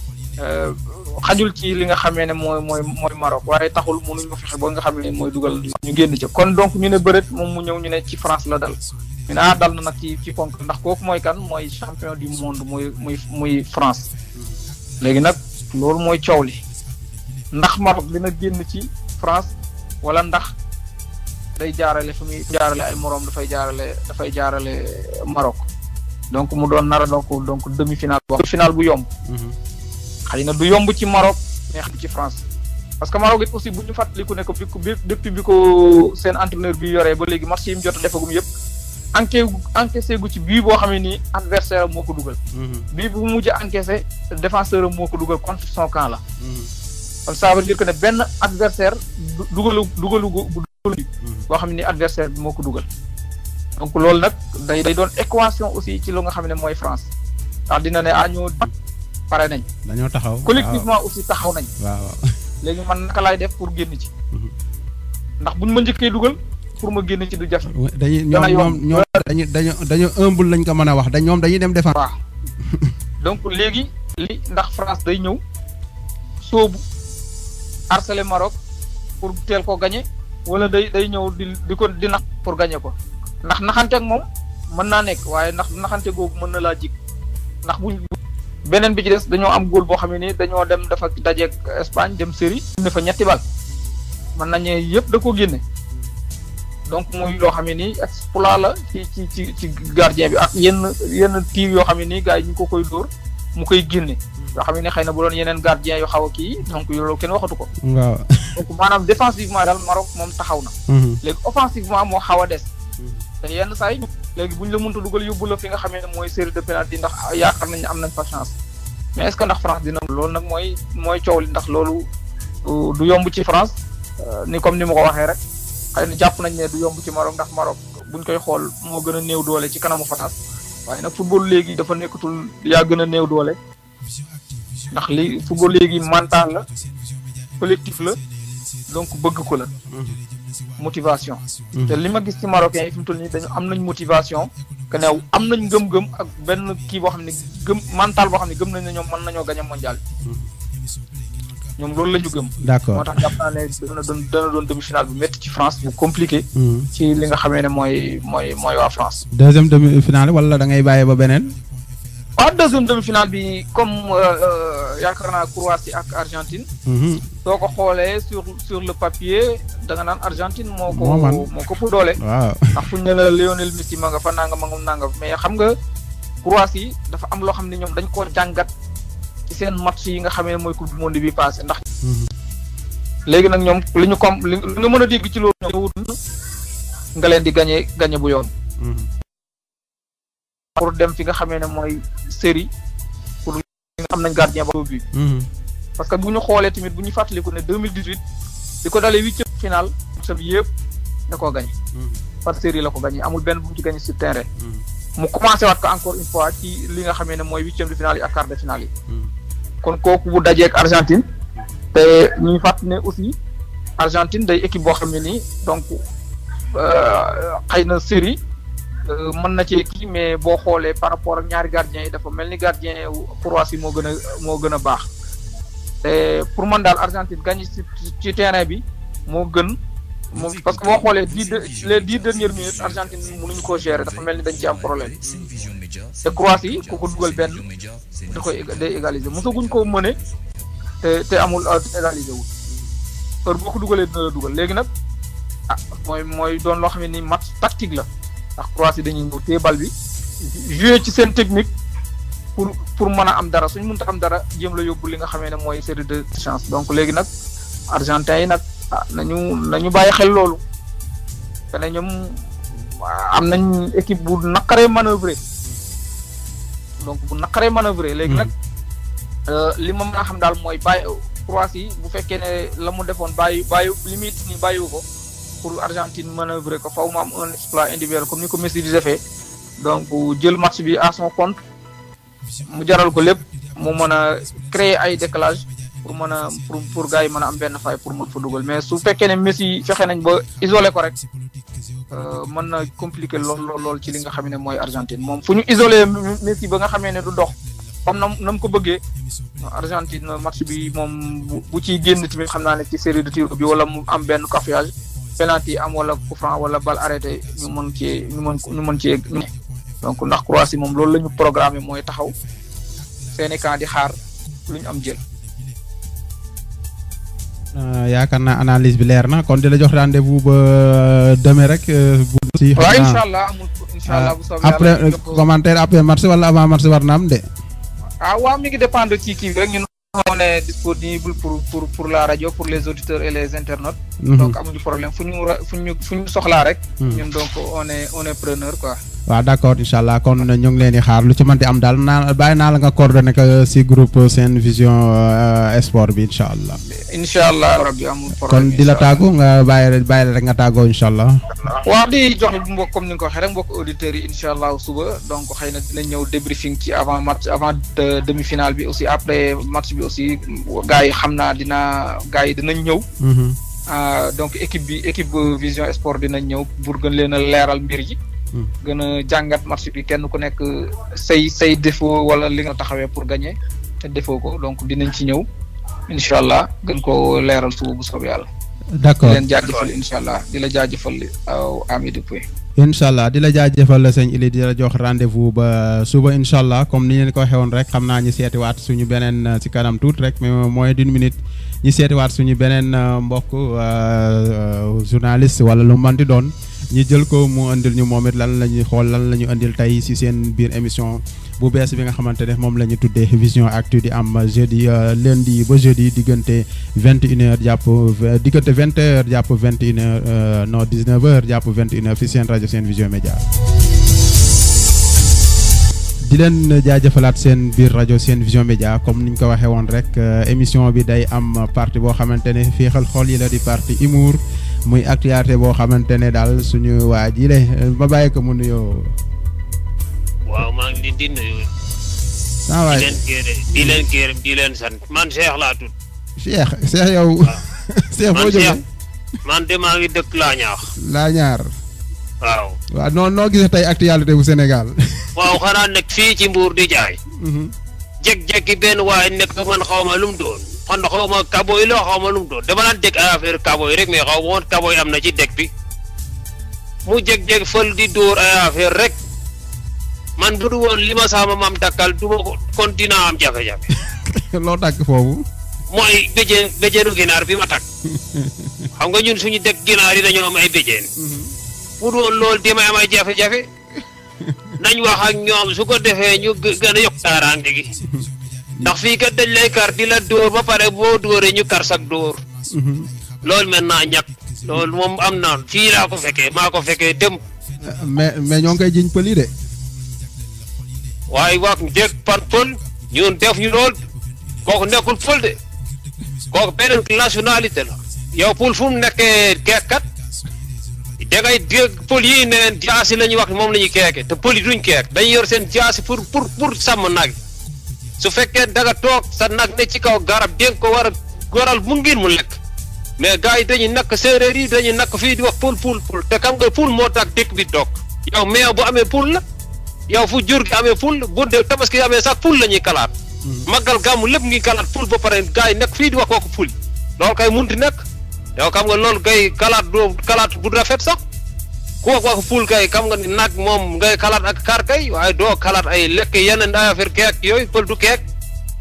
xajul ci li nga xamee ne mooy mooy mooy Maroc waaye taxul mënuñu fexe ba nga xam ne mooy dugal ñu génn ca kon donc ñu ne bëreet moom mu ñëw ñu ne ci France la dal ñu ne ah dal na nag ci ci ponk ndax kooku mooy kan mooy champion du monde muy muy muy France léegi nag loolu mooy coow li ndax Maroc dina génn ci France wala ndax day jaarale fi muy jaarale ay moroom dafay jaarale dafay jaarale Maroc donc mu doon nara donc donc demi finale bu finale bu yomb xëy na du yomb ci Maroc mais xam ci France parce que Maroc it aussi bu ñu fàttaliku ne ko bi ko depuis bi ko seen entraîneur bi yoree ba léegi match yi mu jot a defagum yëpp enqué encaissé gu ci bii boo xam ne nii adversaire am moo ko dugal. bii bu mujj a encaissé défenseur am moo ko dugal contre son camp la. kon ça veut dire que ne benn adversaire du dugalu dugalu bu dugalu boo xam ne ni adversaire bi moo ko dugal. donc loolu nag day day doon équation aussi ci lu nga xam ne mooy France ndax dina ne ah ñoo pare nañ. dañoo taxaw collectivement aussi taxaw nañ. waaw léegi man naka laay def pour génn ci. ndax buñ ma njëkkee dugal. pour ma génn ci du jafe. dañuy ñoom ñoom ñoom dañu dañu dañu humble lañ ko mën a wax dañ ñoom dañuy dem défense. waaw donc léegi li ndax France day ñëw soobu harceler Maroc pour teel ko gagné wala day day ñëw di di ko di nax pour gagné ko ndax naxante ak moom mën naa nekk waaye ndax naxante googu mën na laa jig ndax buñ beneen bi ci des dañoo am góol boo xam ne ni dañoo dem dafa dajeeg Espagne dem série ne fa ñetti bal mën nañu yëpp da ko génne. donc muy loo xam ne nii exploit la ci ci ci ci gardien bi ak yenn yenn tiir yoo xam ne nii gars yi ñu ko koy dóor mu koy génne yoo xam ne ni xëy na bu doon yeneen gardien yu xaw a kii donc loolu kenn waxatu ko. waaw donc maanaam défensivement daal Maroc moom taxaw na. léegi offensivement moo xaw a des. te yenn saa yi léegi bu ñu la mënta dugal yóbbu la fi nga xam ne mooy série de penalty ndax yaakaar nañ am nañ fa chance mais est ce que ndax France dina. loolu nag mooy mooy coow li ndax loolu du yomb ci France ni comme ni ma ko waxee rek. xëy na jàpp nañ ne du yomb ci Maroc ndax Maroc buñ koy xool moo gën a néew doole ci kanamu France waaye nag football léegi dafa nekkatul yaa gën a néew doole ndax li football léegi mental la collectif la donc bëgg ko la motivation te li ma gis ci marocain yi fi mu toll nii dañu am nañ motivation que ne am nañ ngëm-ngëm ak benn kii boo xam ne gëm mental boo xam ne gëm nañ ne ñoom mën nañoo gañ a mondial ñoom loolu la ñu gëm. d'accord moo tax jàpp naa ne dana doon dana doon demi finale bu métti ci France bu compliqué. ci li nga xamee ne mooy mooy mooy waa France. deuxième demi finale wala da ngay bàyyi ba beneen. waaw deuxième demi finale bi comme yaakaar naa Croatie ak Argentine. soo ko xoolee sur sur le papier da nga naan Argentine moo ko. moo ko pour doole. waaw ndax fu ñu ne la Lionel Messi ma nga fa nangam ak nangam mais xam nga Croatie dafa am loo xam ne ñoom dañ koo jàngat. ci seen match yi nga xamee ne mooy coupe du monde bi passé ndax. léegi nag ñoom li ñu comme li nga mën a dégg ci loolu ñoom nga leen di gagné gagné bu yoon. pour dem fi nga xamee ne mooy série pour nga am nañ gardien ba bi parce que bu ñu xoolee tamit bu ñu fàttaliku ne deux mille dix huit di ko dalee huitième final sa bi yëpp da koo gagné. par série la ko gagné amul benn bu mu ci gagné sur terrain. mu commencé waat ko encore une fois ci li nga xamee ne mooy huitième de finale yi ak quart de finale yi. kon kooku bu dajee ak Argentine te ñuy fàttali ne aussi Argentine day équipe boo xam ne nii donc xëy na série mën na cee kii mais boo xoolee par rapport ak ñaari gardiens yi dafa mel ni gardien Croatie moo gën a moo gën a baax te pour man daal Argentine gagné ci ci terrain bi moo gën moom parce que boo xoolee dix les dix dernières minutes Argentine mënuñu koo gérer dafa mel ni dañ ci am problème te Croatie ku ko dugal benn da koy day égaliser mosaguñ ko mëne te te amul égaliser wul heure boo ko dugalee dina la dugal léegi nag ah mooy mooy doon loo xam ne ni match tactique la ndax Croatie dañuy ñëw téye bal bi jouer ci seen technique pour pour mën a am dara suñ mënta am dara jéem la yóbbu li nga xamee ne mooy série de chance donc léegi nag argentin yi nag ah nañu nañu bàyyi xel loolu te ne ñoom am nañ équipe bu naqaree manœuvrer donc bu naqaree manœuvrer léegi nag li ma mën a xam daal mooy bàyyi Croatie bu fekkee ne la mu defoon bàyyi bàyyi limite ni bàyyiwu ko pour Argentine manœuvrer ko faw mu am un exploit individuel comme ni ko Messi di defee donc jël match bi à son compte mu jaral ko lépp mu mën a créer ay décalage pour mën a pour pour gars yi mën a am benn fay pour mën fa dugal mais su fekkee ne Messi fexe nañ ba isolé ko rek mën na compliqué lool lool lool ci li nga xam ne mooy Argentine moom fu ñu isolé Messi ba nga xamee ne du dox comme na na mu ko bëggee Argentine match bi moom bu ciy génn tamit xam naa ne ci série de tir bi wala mu am benn cafouillage penalty am wala coup franc wala balle arrêté ñu mën cee ñu mën ñu mën cee donc ndax Croatie moom loolu la ñu programmé mooy taxaw seeni camp di xaar lu ñu am jël. yaakaar naa analyse bi leer na kon di la jox rendez-vous ba demain rek. bu si waaw incha allah amul incha allah bu soobee après commentaire après match wala avant match war na am de. ah waaw mi ngi dépendre ci kii bi rek ñun on est disponible pour pour pour la radio pour les auditeurs et les internautes. donc amuñu problème fu ñu fu ñu fu ñu soxlaa rek. ñun donc on est on est preneur quoi. waaw d'accord incha allah kon ñu ngi leen di xaar lu ci mënti am daal naa bàyyi naa la nga coordonné ko si groupe seen vision sport bi incha allah. incha allah rabbi amul problème kon di la tàggu nga bàyyi bàyyi la rek nga tàggoo incha allah. waaw di jox mbokk comme ni nga ko waxee rek mbokk auditeurs yi incha allah suba donc xëy na dinañ ñëw débriefing ci avant match avant demi finale bi aussi après match bi aussi gars yi xam naa dina gars yi dinañ ñëw. donc équipe bi équipe vision sport dinañ ñëw pour gën leen a leeral mbir yi. gën a jàngat match bi kenn ku nekk say say défaut wala li nga taxawee pour gagner te defoo ko donc dinañ ci ñëw incha allah gën ko leeral suba bu soob yàlla. d'accord di leen jaajëfal incha allah di la jaajëfal aw Ami Depuis. incha allah di la jaajëfal sëñ Ili di la jox rendez-vous ba suba incha allah comme ni leen ko waxee woon rek xam naa ñu seetiwaat suñu beneen ci kanam tuuti rek mais moins d'une minute ñu seetiwaat suñu beneen mbokk journaliste wala lu manti doon. ñi jël ko mu indil ñu moom it lan la ñuy xool lan la ñu indil tey ci seen biir émission bu bees bi nga xamante ne moom la ñu tuddee vision actu di am jeudi lundi ba jeudi diggante vingt une heure jàpp diggante vingt heures jàpp vingt une heure non dix neuf heures jàpp vingt une heure fi seen rajo seen vision média di leen jaajëfalaat seen biir rajo seen vision média comme niñ ko waxee woon rek émission bi day am partie boo xamante ne féexal xol yi la di partie humour muy actualité boo xamante ne daal suñu waa ji le ma bàyyi ko mu nuyoo. waaw maa ngi leen di nuyu. saa waay di leen gërëm di leen gërëm di leen sant man Cheikh laa tudd. Cheikh Cheikh yow. Cheikh boo jógee man de maa ngi dëkk laa ñaax. laa ñaar. waaw. waaw noo noo gisee tey actualité bu Sénégal. waaw xanaa nekk fii ci Mbour di jaay. jékki-jékki benn waaye nekk man xaw ma lu mu doon. xon xaw ma kaboy la xaw ma lu mu doon dama daan dégg ay affaire kaboy rek mais xaw ma woon kaboy am na ci dëkk bi mu jeg-jeg fël di dóor ay affaire rek man bu du woon li ma sama maam dakkal du ma ko kon dinaa am jafe-jafe loo tàkk foofu. mooy béjjén béjjéenu ginaar bi ma takk xam nga ñun suñu dëkk ginaar yi dañoo am ay béjjén bu du woon loolu di may am ay jafe-jafe nañ wax ak ñoom su ko defee ñu gën a yokk kaaraange gi ndax fii kat dañ lay kar di la dóor ba pare boo dóoree ñu kar sak dóor loolu maintenant ñàkk loolu moom am na fii laa ko fekkee maa ko fekkee dem mais mais ñoo ngi koy jiñ pël yi de. waaye wax dégg par pël ñun def ñu lool kooku nekkul pël de kooku beneen nationalité la yow pël fu mu nekkee keekkat da ngay dégg pël yi neen jaasi la ñuy wax moom la ñuy keeke te pël yi duñ keek dañuy yor seen jaasi pour pour pour sàmm nag su fekkee daga toog sa nag ne ci kaw garab dénk ko war a goral mu ngir mu lekk mais gars yi dañuy nakk séeréer yi dañuy nakk fii di wax pul pul pul te xam nga pul moo tax dëkk bi toog yow meew bu amee pul la yow fu jur gi amee pul bu dee tabaski amee sax pul la ñuy kalaat màggal gàmmu lépp ngi kalaat pul ba pare gars yi nekk fii di wax kooku pul loolu kay munti nekk yow xam nga loolu kay kalaat doo kalaat bu rafet sax ku wax wax pul kay xam nga ni nag moom ngay kalaat ak kar kay waaye doo kalaat ay lekk yeneen ay affaire keek yooyu pël du keek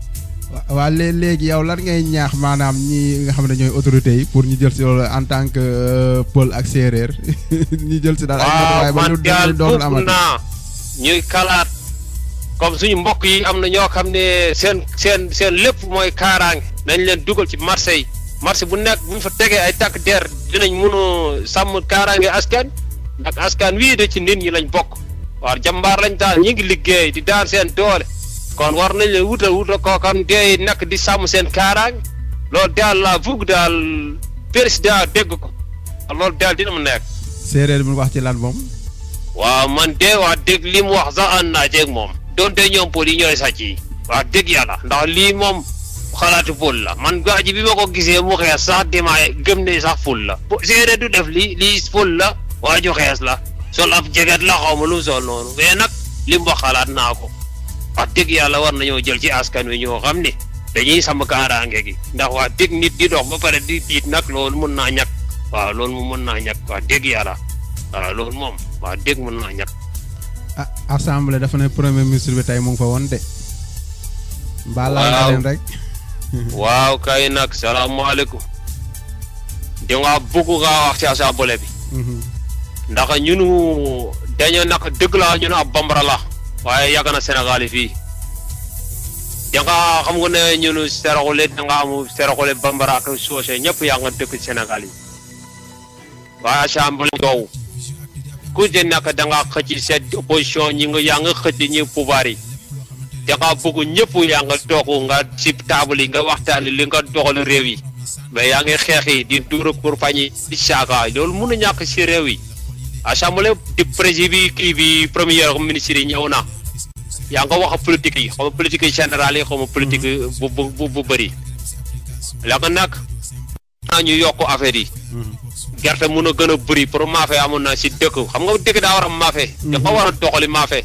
waa lée léegi yow lan ngay ñaax maanaam ñi nga xam ne ñooy autorités yi pour ñu jël si loolu en tant que euh, pël ak séeréer ñu jël si daal ay matuwaay waaw ba man lu daal dootul bëgg amati naa ñuy kalaat comme suñu mbokk yi am na ñoo xam ne seen seen seen lépp mooy kaaraange nañ leen dugal ci marché yi marché bu nekk bu ñu fa tegee ay takk der dinañ mun a sàmm kaaraange askan ndax askan wii de ci nit ñi lañ bokk waaw jàmbaar lañ daal ñi ngi liggéey di daan seen doole kon war nañ leen wutal wutal koo xam dee nekk di sàmm seen kaaraange loolu daal laa bugg daal président dégg ko loolu daal dina mu nekk séeréer bi wax ci lan moom waaw man de wax dëgg li mu wax sax ànd naa ceeg moom donte ñoom pol yi ñooy sàcc yi wax dëgg yàlla ndax lii moom xalaatu pol la man gaa ji bi ma ko gisee mu xees sax dima gëm ne sax pol la po séeréer du def lii lii pol la waa ju xees la sol ab jeget la xaw ma lu mu sol noonu mais nag li mu wax xalaat naa ko wax dëgg yàlla war nañoo jël ci askan wi ñoo xam ne dañuy sàmm kaaraange gi ndax wax dëgg nit di dox ba pare di tiit nag loolu mën naa ñàkk waaw loolu mu mën naa ñàkk wax dëgg yàlla waaw loolu moom wax dëgg mën naa ñàkk ah assemblée dafa ne premier ministre bi tey mu ngi fa woon de mbaa laal nga Waaw. leen rek waaw kay nag salaamaaleykum di nga bugg nga wax ci assemblée bi Mhm. ndax ñunu dañoo nag dëgg la ñun ab bambara la waaye yàgg na Sénégal yi fii da nga xam nga ne ñunu seraxule da nga am seraxule bambara ak soose ñëpp yaa nga dëkk Sénégal yi waaye assemblée yow ku ci nekk da nga xëcc seen opposition ñi nga yaa nga xëcc ñi pouvoir yi da nga bëgg ñëpp yaa nga toog nga ci table yi nga waxtaan li nga doxal réew yi mais yaa ngi xeex yi di duur pour fañi di saaka loolu mun a ñàkk si réew yi assemblée di président bi kii bi premier ministre yi ñëw na yaa nga wax politique yi xaw ma politique yi générale yi xaw ma politique bu bu bu bu bëri la nga nag naa ñu yokk affaire yi gerte mun a gën a bëri pour maafe amoon na si dëkk xam nga dëkk daa war a maafe da nga war a doxali maafe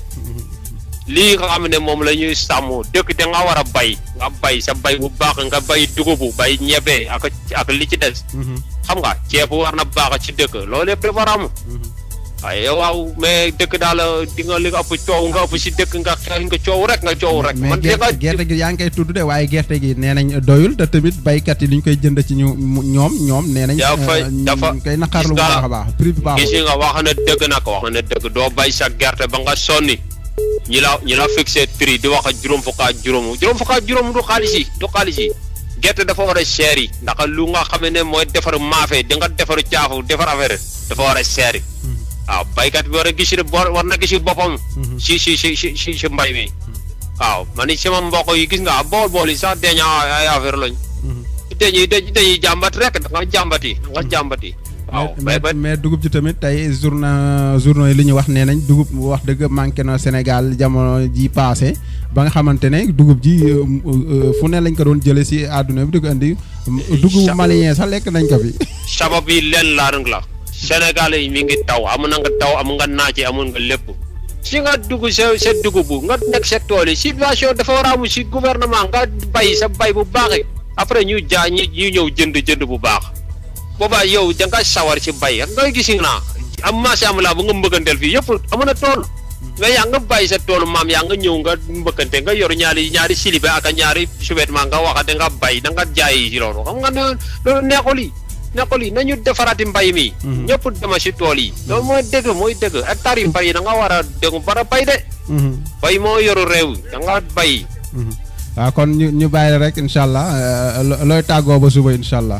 lii nga xam ne moom la ñuy sàmm dëkk da nga war a bay nga bay sa bay bu baax nga bay dugubu bay ñebe ak ak li ci des xam nga ceeb war na baax ci dëkk loolu yëpp dafa war a am waaye waaw mais dëkk daal di nga li nga ëpp coow nga ëpp si dëkk nga xeex nga coow rek nga coow rek mais man de nga gerte gerte gi yaa ngi koy tudd de waaye gerte gi nee nañ doyul te tamit baykat yi li ñu koy jënd ci ñu mu- ñoom ñoom nee nañ Dafa- euh, ñu dafa- ngi koy naqarlu bu gis nga- baax a baax prix bi gis baaxul nga wax na dëgg nag wax na dëgg doo bay sa gerte ba nga sonni ñi la ñi la fixé prix di wax ak juróom fukk ak juróom juróom fukk ak juróom du xaalis yi du xaalis yi gerte dafa war a cher yi ndax lu nga xam ne mooy defar maafe di nga defar caafu defar affaire dafa war a cher yi waaw baykat bi war a gis war na gis boppam si si si si si si mbay mi waaw man ni sama mbokk yi gis nga bool bool yi sax deña ay affaire lañ dañuy dañuy jàmbat rek da nga jàmbati da nga jàmbati waaw mais bay mais mais dugub ji tamit tey journa journaux yi li ñu wax nee nañ dugub wax dëgg manqué na Sénégal jamono ji passé ba nga xamante ne dugub ji euh, euh, fu ne lañ ko doon jëlee si àdduna bi di ko indi dugub malien sax lekk nañ ko fi sabab yi leen laa rek la Sénégal yi mi ngi taw amu na nga taw amu nga naaje amul nga lépp si nga dugg sa sa dugub bu nga nekk sa tool yi situation dafa war a am si gouvernement nga bay sa bay bu baaxee après ñu jaa ñi ñu ñëw jënd jënd bu baax boobaa yow da nga sawar ci bay nga gis naa am macha allah bu nga mbëkkanteel fii yëpp amu na tool nga yaa nga bàyyi sa toolu maam yaa nga ñëw nga mbëkkante nga yor ñaari ñaari silibe ak ñaari sous-vêtement nga waxate nga bay da nga jaay ci loolu xam nga ne loolu neexul yi neexul yi nañu defaraati mbay mi ñëpp dema si tool yi loolu mooy dëgg mooy dëgg hectare yu bari da nga war a dégg bara bay de bay moo yoru réew da nga bay waaw kon ñu ñu bàyyi la rek incha allah euh, lo- looy tàggoo ba suba incha allah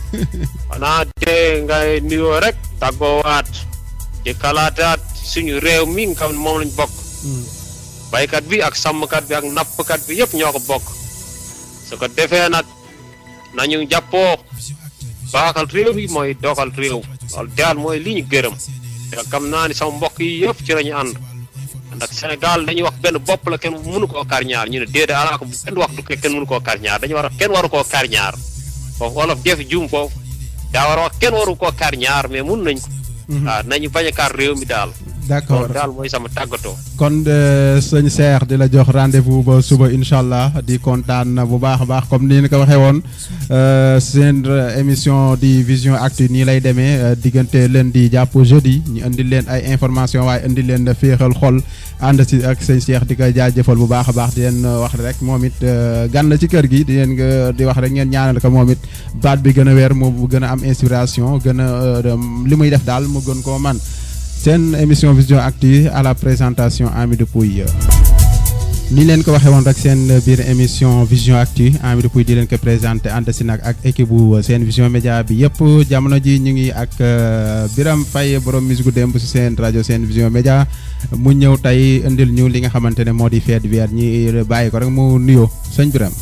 xanaa te ngay nuyoo rek tàggoowaat di kalaataat suñu réew mi nga xam ne moom lañ bokk baykat bi ak sàmmkat bi ak nappkat bi yëpp ñoo ko bokk su ko defee nag nañu jàppoo baaxal réew yi mooy doxal réew loolu daal mooy li ñu gërëm te xam naa ni sama mbokk yi yëpp ci lañu ànd ndax Sénégal dañuy wax benn bopp la kenn mënu koo kar ñaar ñu ne déedéet alaa ko kenn wax du kenn mënu koo kar ñaar dañu war a kenn waru koo kar ñaar foofu wolof def juum foofu daa war a wax kenn waru koo kar ñaar mais mun nañ ko waaw nañu bañ a kar réew mi daal d'accord loolu daal mooy sama tàggatoo. kon sëñ Cheikh di la jox rendez-vous ba suba incha allah di kontaan bu baax a baax comme ni ñu ko waxee woon seen émission di vision actu nii lay demee diggante lundi jàpp jeudi ñu indi leen ay information waaye indi leen féexal xol ànd si ak sëñ Cheikh di ko jaajëfal bu baax a baax di leen wax rek moom it gan la ci kër gi di leen di wax rek ngeen ñaanal ko moom it baat bi gën a weer mu gën a am inspiration gën a li muy def daal mu gën koo man seen émission vision actu à la présentation Amidou Pouy ni leen ko waxee woon rek seen biir émission vision actu Amidou Pouy di leen ko présenté ànd si nag ak équipe bu seen vision média bi yëpp jamono ji ñu ngi ak Biram Faye borom musique démb si seen rajo seen vision média mu ñëw tey indil ñu li nga xamante ne moo di fête weer ñi bàyyi ko rek mu nuyoo sëñ Biram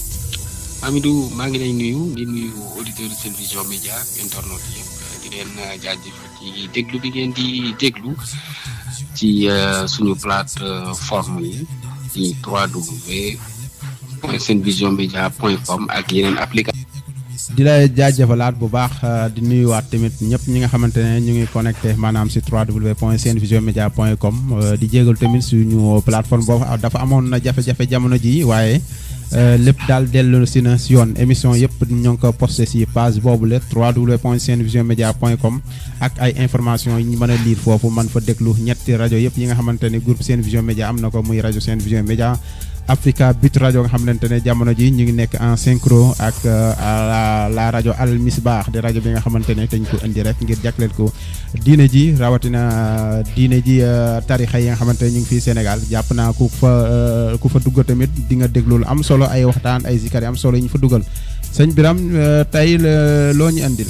Amidou maa ngi lay nuyu di nuyu auditeur seen vision média internet yëpp di leen jaajëf ci déglu bi ngeen di déglu ci suñu plateforme yi ci 3w point seen vision média point com ak yeneen application di la jaajëfalaat bu baax di nuyuwaat tamit ñëpp ñi nga xamante ne ñu ngi connecté maanaam si 3w point seen vision média point com di jégal tamit suñu plateforme boobu dafa amoon na jafe-jafe jamono ji waaye lépp daal dellu si na si yoon émission yëpp ñoo ngi ko posté si page boobu la 3w point seen vision média point com ak ay information yi ñu mën a lire foofu man fa déglu ñetti rajo yëpp yi nga xamante ne groupe seen vision média am na ko muy rajo seen vision média Africa Bit rajo nga xamante ne jamono ji ñu ngi nekk en synchro ak la la rajo Al Misbah di rajo bi nga xamante ne dañ ko indi rek ngir jagleel ko diine ji rawatina diine ji tarixa yi nga xamante ne ñu ngi fii Sénégal jàpp naa ku fa ku fa dugg tamit di nga déglu lu am solo ay waxtaan ay zikar yi am solo yi ñu fa dugal sëñ Biram tey loo ñu andil.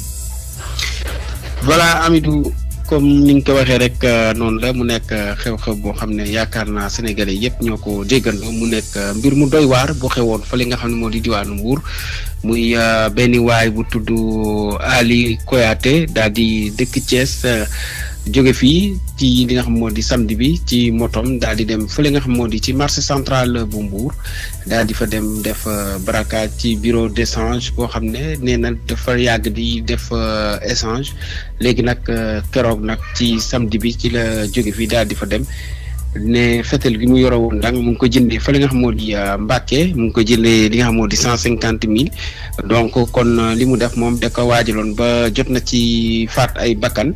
voilà Amidou comme ni nga ko waxee rek noonu la mu nekk xew-xew boo xam ne yaakaar naa sénégalais yëpp ñoo ko déggandoo mu nekk mbir mu doy waar bu xewoon fa li nga xam ne moo di diwaanu Mbuur muy benn waay bu tudd Ali Koyaate daal di dëkk Thiès jóge fii ci li nga xam moo di samedi bi ci motom daal di dem fële nga xam moo di ci marché central bu Mbour daal di fa dem def braquage ci bureau d'échange boo xam ne nee na dafa yàgg di def échange léegi nag keroog nag ci samedi bi ci la jóge fii daal di fa dem ne fetel gi mu yore woon nag mu ngi ko jëndee fële nga xam moo di Mbàkke mu ngi ko jëndee li nga xam moo di cent cinquante mille donc kon li mu def moom da ko waajaloon ba jot na ci faat ay bakkan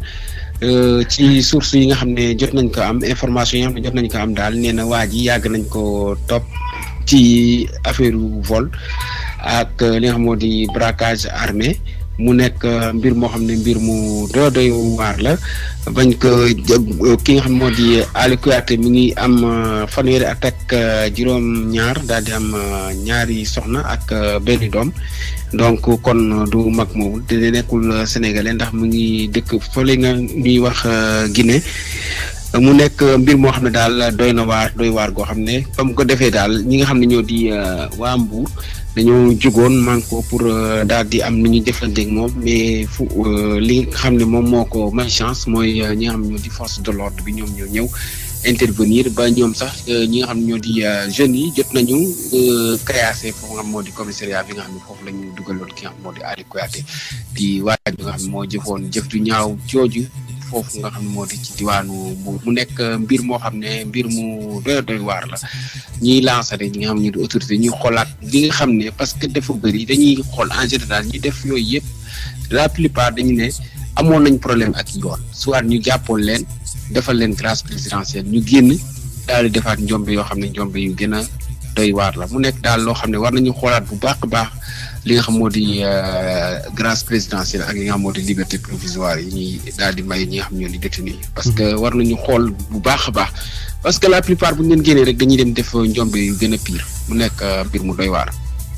ci source yi nga xam ne jot nañ ko am information yi nga xam ne jot nañ ko am daal nee na waa ji yàgg nañ ko topp ci affaire vol ak li nga xam moo di braquage armé mu nekk mbir moo xam ne mbir mu doy doy waar la bañ ko ki nga xam moo di Ali Kouyaté mi ngi am fanweeri at ak juróom-ñaar daal di am ñaari soxna ak benn doom donc kon du mag moomu te nekkul sénégalais ndax mu ngi dëkk fële nga ñuy wax Guinée mu nekk mbir moo xam ne daal doy na waar doy waar goo xam ne ba mu ko defee daal ñi nga xam ne ñoo di waa Mbour dañoo jugoon man ko pour daal di am nu ñu jëflanteeg moom mais fu li nga xam ne moom moo ko may chance mooy ñi nga xam ne ñoo di force de l'ordre bi ñoom ñoo ñëw intervenir ba ñoom sax ñi nga xam ne ñoo di jeunes yi jot nañu kayaase foofu nga xam moo di commissariat bi nga xam ne foofu la ñu dugaloon ki nga xam moo di Ali Kouyaté di waaj bi nga xam ne moo jëfoon jëf ju ñaaw jooju foofu nga xam ne moo di ci diwaanu Mbour mu nekk mbir moo xam ne mbir mu doy doy waar la ñiy lancer rek ñi nga xam ne ñu di autorité ñuy xoolaat li nga xam ne parce que dafa bëri dañuy xool en général ñi def yooyu yëpp la plupart dañu ne amoon nañ problème ak yoon soit ñu jàppoon leen defal leen grâce présidentielle ñu génn daal di defaat njombe yoo xam ne njombe yu gën a doy waar la mu nekk daal loo xam ne war nañu xoolaat bu baax a baax li nga xam moo di grâce présidentielle ak li nga xam moo di liberté provisoire yi ñuy daal di may ñi nga xam ñoo di détenu parce que war nañu xool bu baax a baax parce que la plupart bu ñu leen génnee rek dañuy dem def njombe yu gën a pire mu nekk mbir mu doy waar.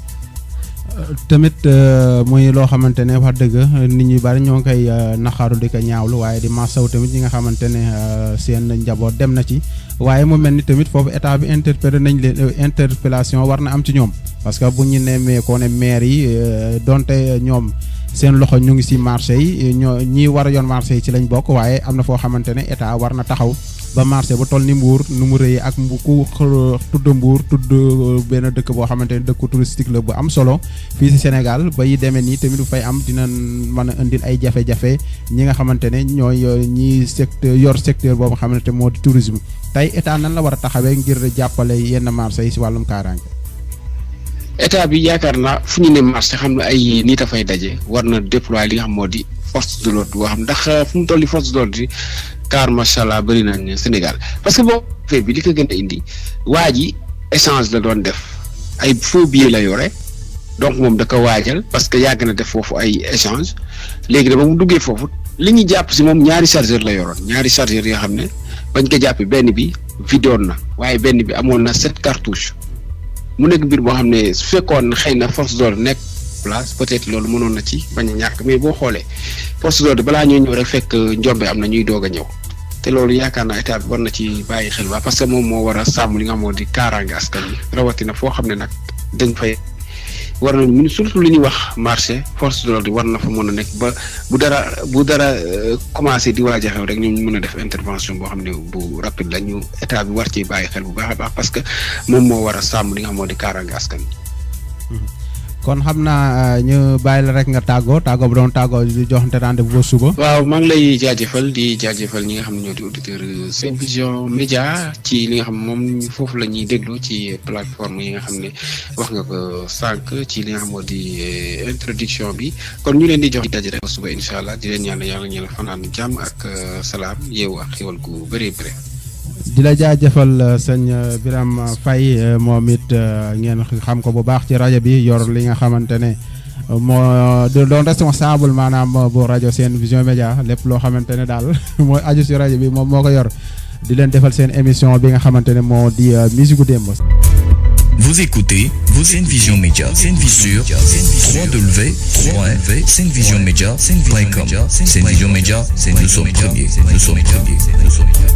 tamit muy loo xamante ne wax dëgg nit ñi bari ñoo ngi koy naxaaru di ko ñaawlu waaye di masaw tamit ñi nga xamante ne seen njaboot dem na ci waaye mu mel ni tamit foofu état bi interpellé nañ leen interpellation war na am ci ñoom parce que bu ñu nemmee koo ne maire yi donte ñoom seen loxo ñu ngi si marché yi ñoo ñi war a yoon marché yi ci lañ bokk waaye am na foo xamante ne état war na taxaw ba marché bu toll ni Mbour nu mu rëy ak mbu ku tudd Mbour tudd benn dëkk boo xamante ne dëkku touristique la bu am solo fii si Sénégal ba yi demee nii tamit bu fay am dina mën a indil ay jafe-jafe ñi nga xamante ne ñooy ñi secteur yor secteur boobu nga xamante moo di tourisme tey état nan la war a taxawee ngir jàppale yenn marché yi si wàllum kaaraange. état bi yaakaar naa fu ñu ne marché xam ne ay nit a fay daje war na déployer li nga xam moo di force de l'ordre boo xam ndax fu mu toll nii force de l'ordre yi car macha allah bëri nañ Sénégal parce que boo fee bi li ko gën a indi waa ji échange la doon def ay faux billets la yore donc moom da ko waajal parce que yàgg na def foofu ay échange léegi da ba mu duggee foofu li ñu jàpp si moom ñaari chargeur la yoroon ñaari chargeur yoo xam ne bañ ko jàppee benn bi vidoon na waaye benn bi amoon na sept cartouches mu nekk mbir boo xam ne su fekkoon xëy na force d'ordre nekk place peut-être loolu mënoon na ci bañ a ñàkk mais boo xoolee force d'ordre balaa ñoo ñëw rek fekk njombe am na ñuy doog a ñëw te loolu yaakaar naa état bi war na ci bàyyi xel ba parce que moom moo war a sàmm li nga xamoo di kaaraange askan wi rawatina foo xam ne nag dañ fay war na mun surtout li ñuy wax marché force de l'ordre war na fa mën a nekk ba bu dara bu dara commencé di waaj a xew rek ñu mën a def intervention boo xam ne bu rapide la ñu état bi war ci bàyyi xel bu baax a baax parce que moom moo war a sàmm li nga xamoo di kaaraange askan wi kon xam naa ñu bàyyi la rek nga tàggoo tàggoo bu doon tàggoo di joxante rendez-vous ba suba. waaw maa ngi lay jaajëfal di jaajëfal ñi nga xam ne ñoo di auditeur Sen Vision Média ci li nga xam moom foofu la ñuy déglu ci plateforme yi nga xam ne wax nga ko sànq ci li nga xam moo di introduction bi kon ñu leen di jox daje rek ba suba incha allah di leen ñaan yàlla ñu la fanaan jàmm ak salaam yeewu ak xéwal gu bëree bëri. di la jaajëfal sëñ Birame Faye moom it ngeen xam ko bu baax ci rajo bi yor li nga xamante ne moo doon responsable maanaam bu rajo Sen Vision Média lépp loo xamante ne daal mooy aju si rajo bi moom moo ko yor di leen defal seen émission bi nga xamante ne moo di musique démb. Vous écoutez Sen Vision Média, Sen Vision, www.senvisionmedia.com. Sen Vision Média, nous sommes premiers, nous sommes premiers, nous sommes premiers.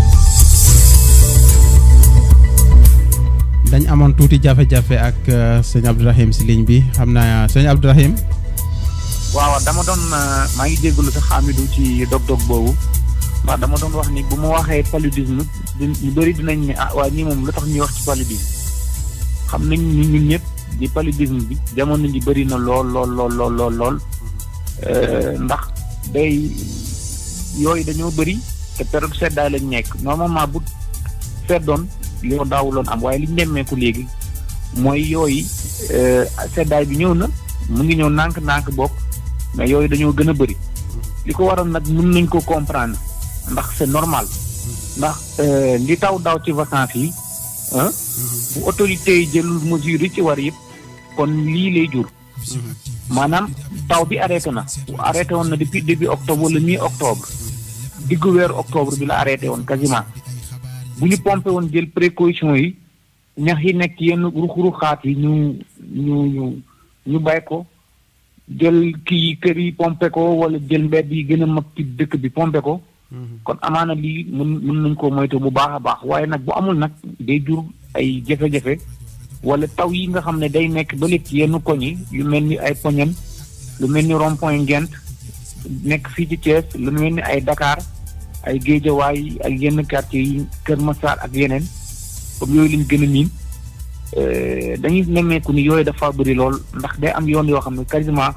dañ amoon tuuti jafe-jafe ak sëñ Abdourahim si ligne bi xam naa sëñ Abdourahim waaw dama doon maa ngi jégalu sax Amidou ci dog-dog boobu ndax dama doon wax ni bu ma waxee paludisme ñu bëri dinañ ne ah waa ñii moom lu tax ñuy wax ci paludisme xam nañ ni ñun ñëpp di paludisme bi jamono ji bëri na lool lool lool lool lool lool ndax day yooyu dañoo bëri te période seddaay lañ nekk normalement bu seddoon yoo daawuloon am waaye li ñu nemmeeku léegi mooy yooyu seddaay bi ñëw na mu ngi ñëw nànk-nànk bokk mais yooyu dañoo gën a bëri li ko waral nag mën nañ ko comprendre ndax c'est normal ndax li taw daaw ci vacances yi bu autorités yi jëlul mesures yi ci war yëpp kon lii lay jur maanaam taw bi arrêté na arrêté woon na depuis début octobre wala mi octobre diggu weeru octobre bi la arrêté woon quasiment bu ñu pompé woon jël précaution yi ñax yi nekk yenn ruxuruxaat yi ñu ñu ñu ñu bay ko jël kii kër yi pompé ko wala jël mbedd yi gën a mag ci dëkk bi pompé ko kon amaana lii mën mën nañ koo moytu bu baax a baax waaye nag bu amul nag day jur ay jafe-jafe wala taw yi nga xam ne day nekk ba léegi yenn koñ yi yu mel ni ay poñen lu mel ni rond point Ngent nekk fii ci Thiès lu mel ni ay Dakar ay géejawaay ak yenn quartier yi Kër Massar ak yeneen comme yooyu lañ gën a miin dañuy nemmeeku ni yooyu dafa bëri lool ndax day am yoon yoo xam ne quasiment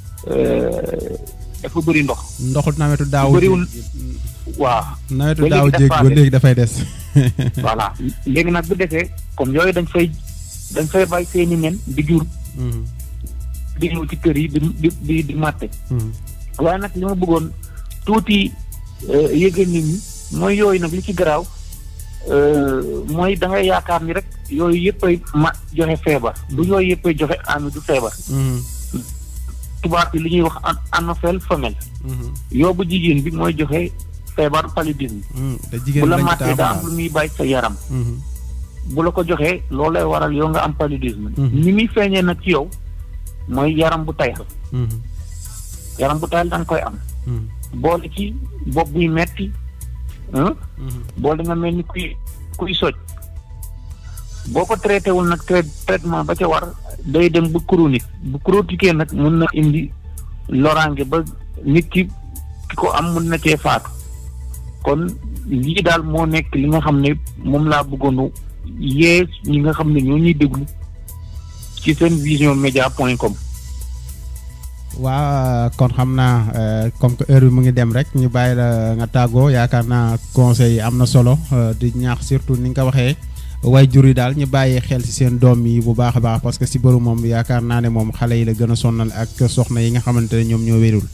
dafa bëri ndox. ndoxu nawetu daaw bëriwul waaw. nawetu daaw jéeg ba léegi dafay des. voilà léegi nag bu defee comme yooyu dañ fay dañ fay bàyyi seeni nen di jur. di ñëw ci kër yi di di di di màtte. waaye nag li ma bëggoon tuuti. yëgal nit ñi mooy yooyu nag li ci garaaw mooy da ngay yaakaar ni rek yooyu yëppay ma joxe feebar du yooyu yëppay joxe ami du feebar tubaab bi li ñuy wax anophèle femelle yoobu jigéen bi mooy joxe feebar paludisme bu la màttee daa am lu muy bàyyi sa yaram bu la ko joxee loolu lay waral yow nga am paludisme ni muy feeñee nag ci yow mooy yaram bu tayal yaram bu tayal da nga koy am boole ci bopp buy metti boole nga mel ni kuy kuy soj boo ko traité wul nag traitement ba ca war day dem bu chronique bu chronique nag mun na indi loraange ba nit ki ki ko am mun na cee faatu kon lii daal moo nekk li nga xam ne moom laa bëggoon yee ñi nga xam ne ñoo ñuy déglu ci seen vision média point com. waa kon xam naa comme que heure bi mu ngi dem rek ñu bàyyi la nga tàggoo yaakaar naa conseil yi am na solo di ñaax surtout ni nga ko waxee way jur yi daal ñu bàyyi xel ci seen doom yi bu baax a baax parce que si bëru moom yaakaar naa ne moom xale yi la gën a sonnal ak soxna yi nga xamante ne ñoom ñoo wérul.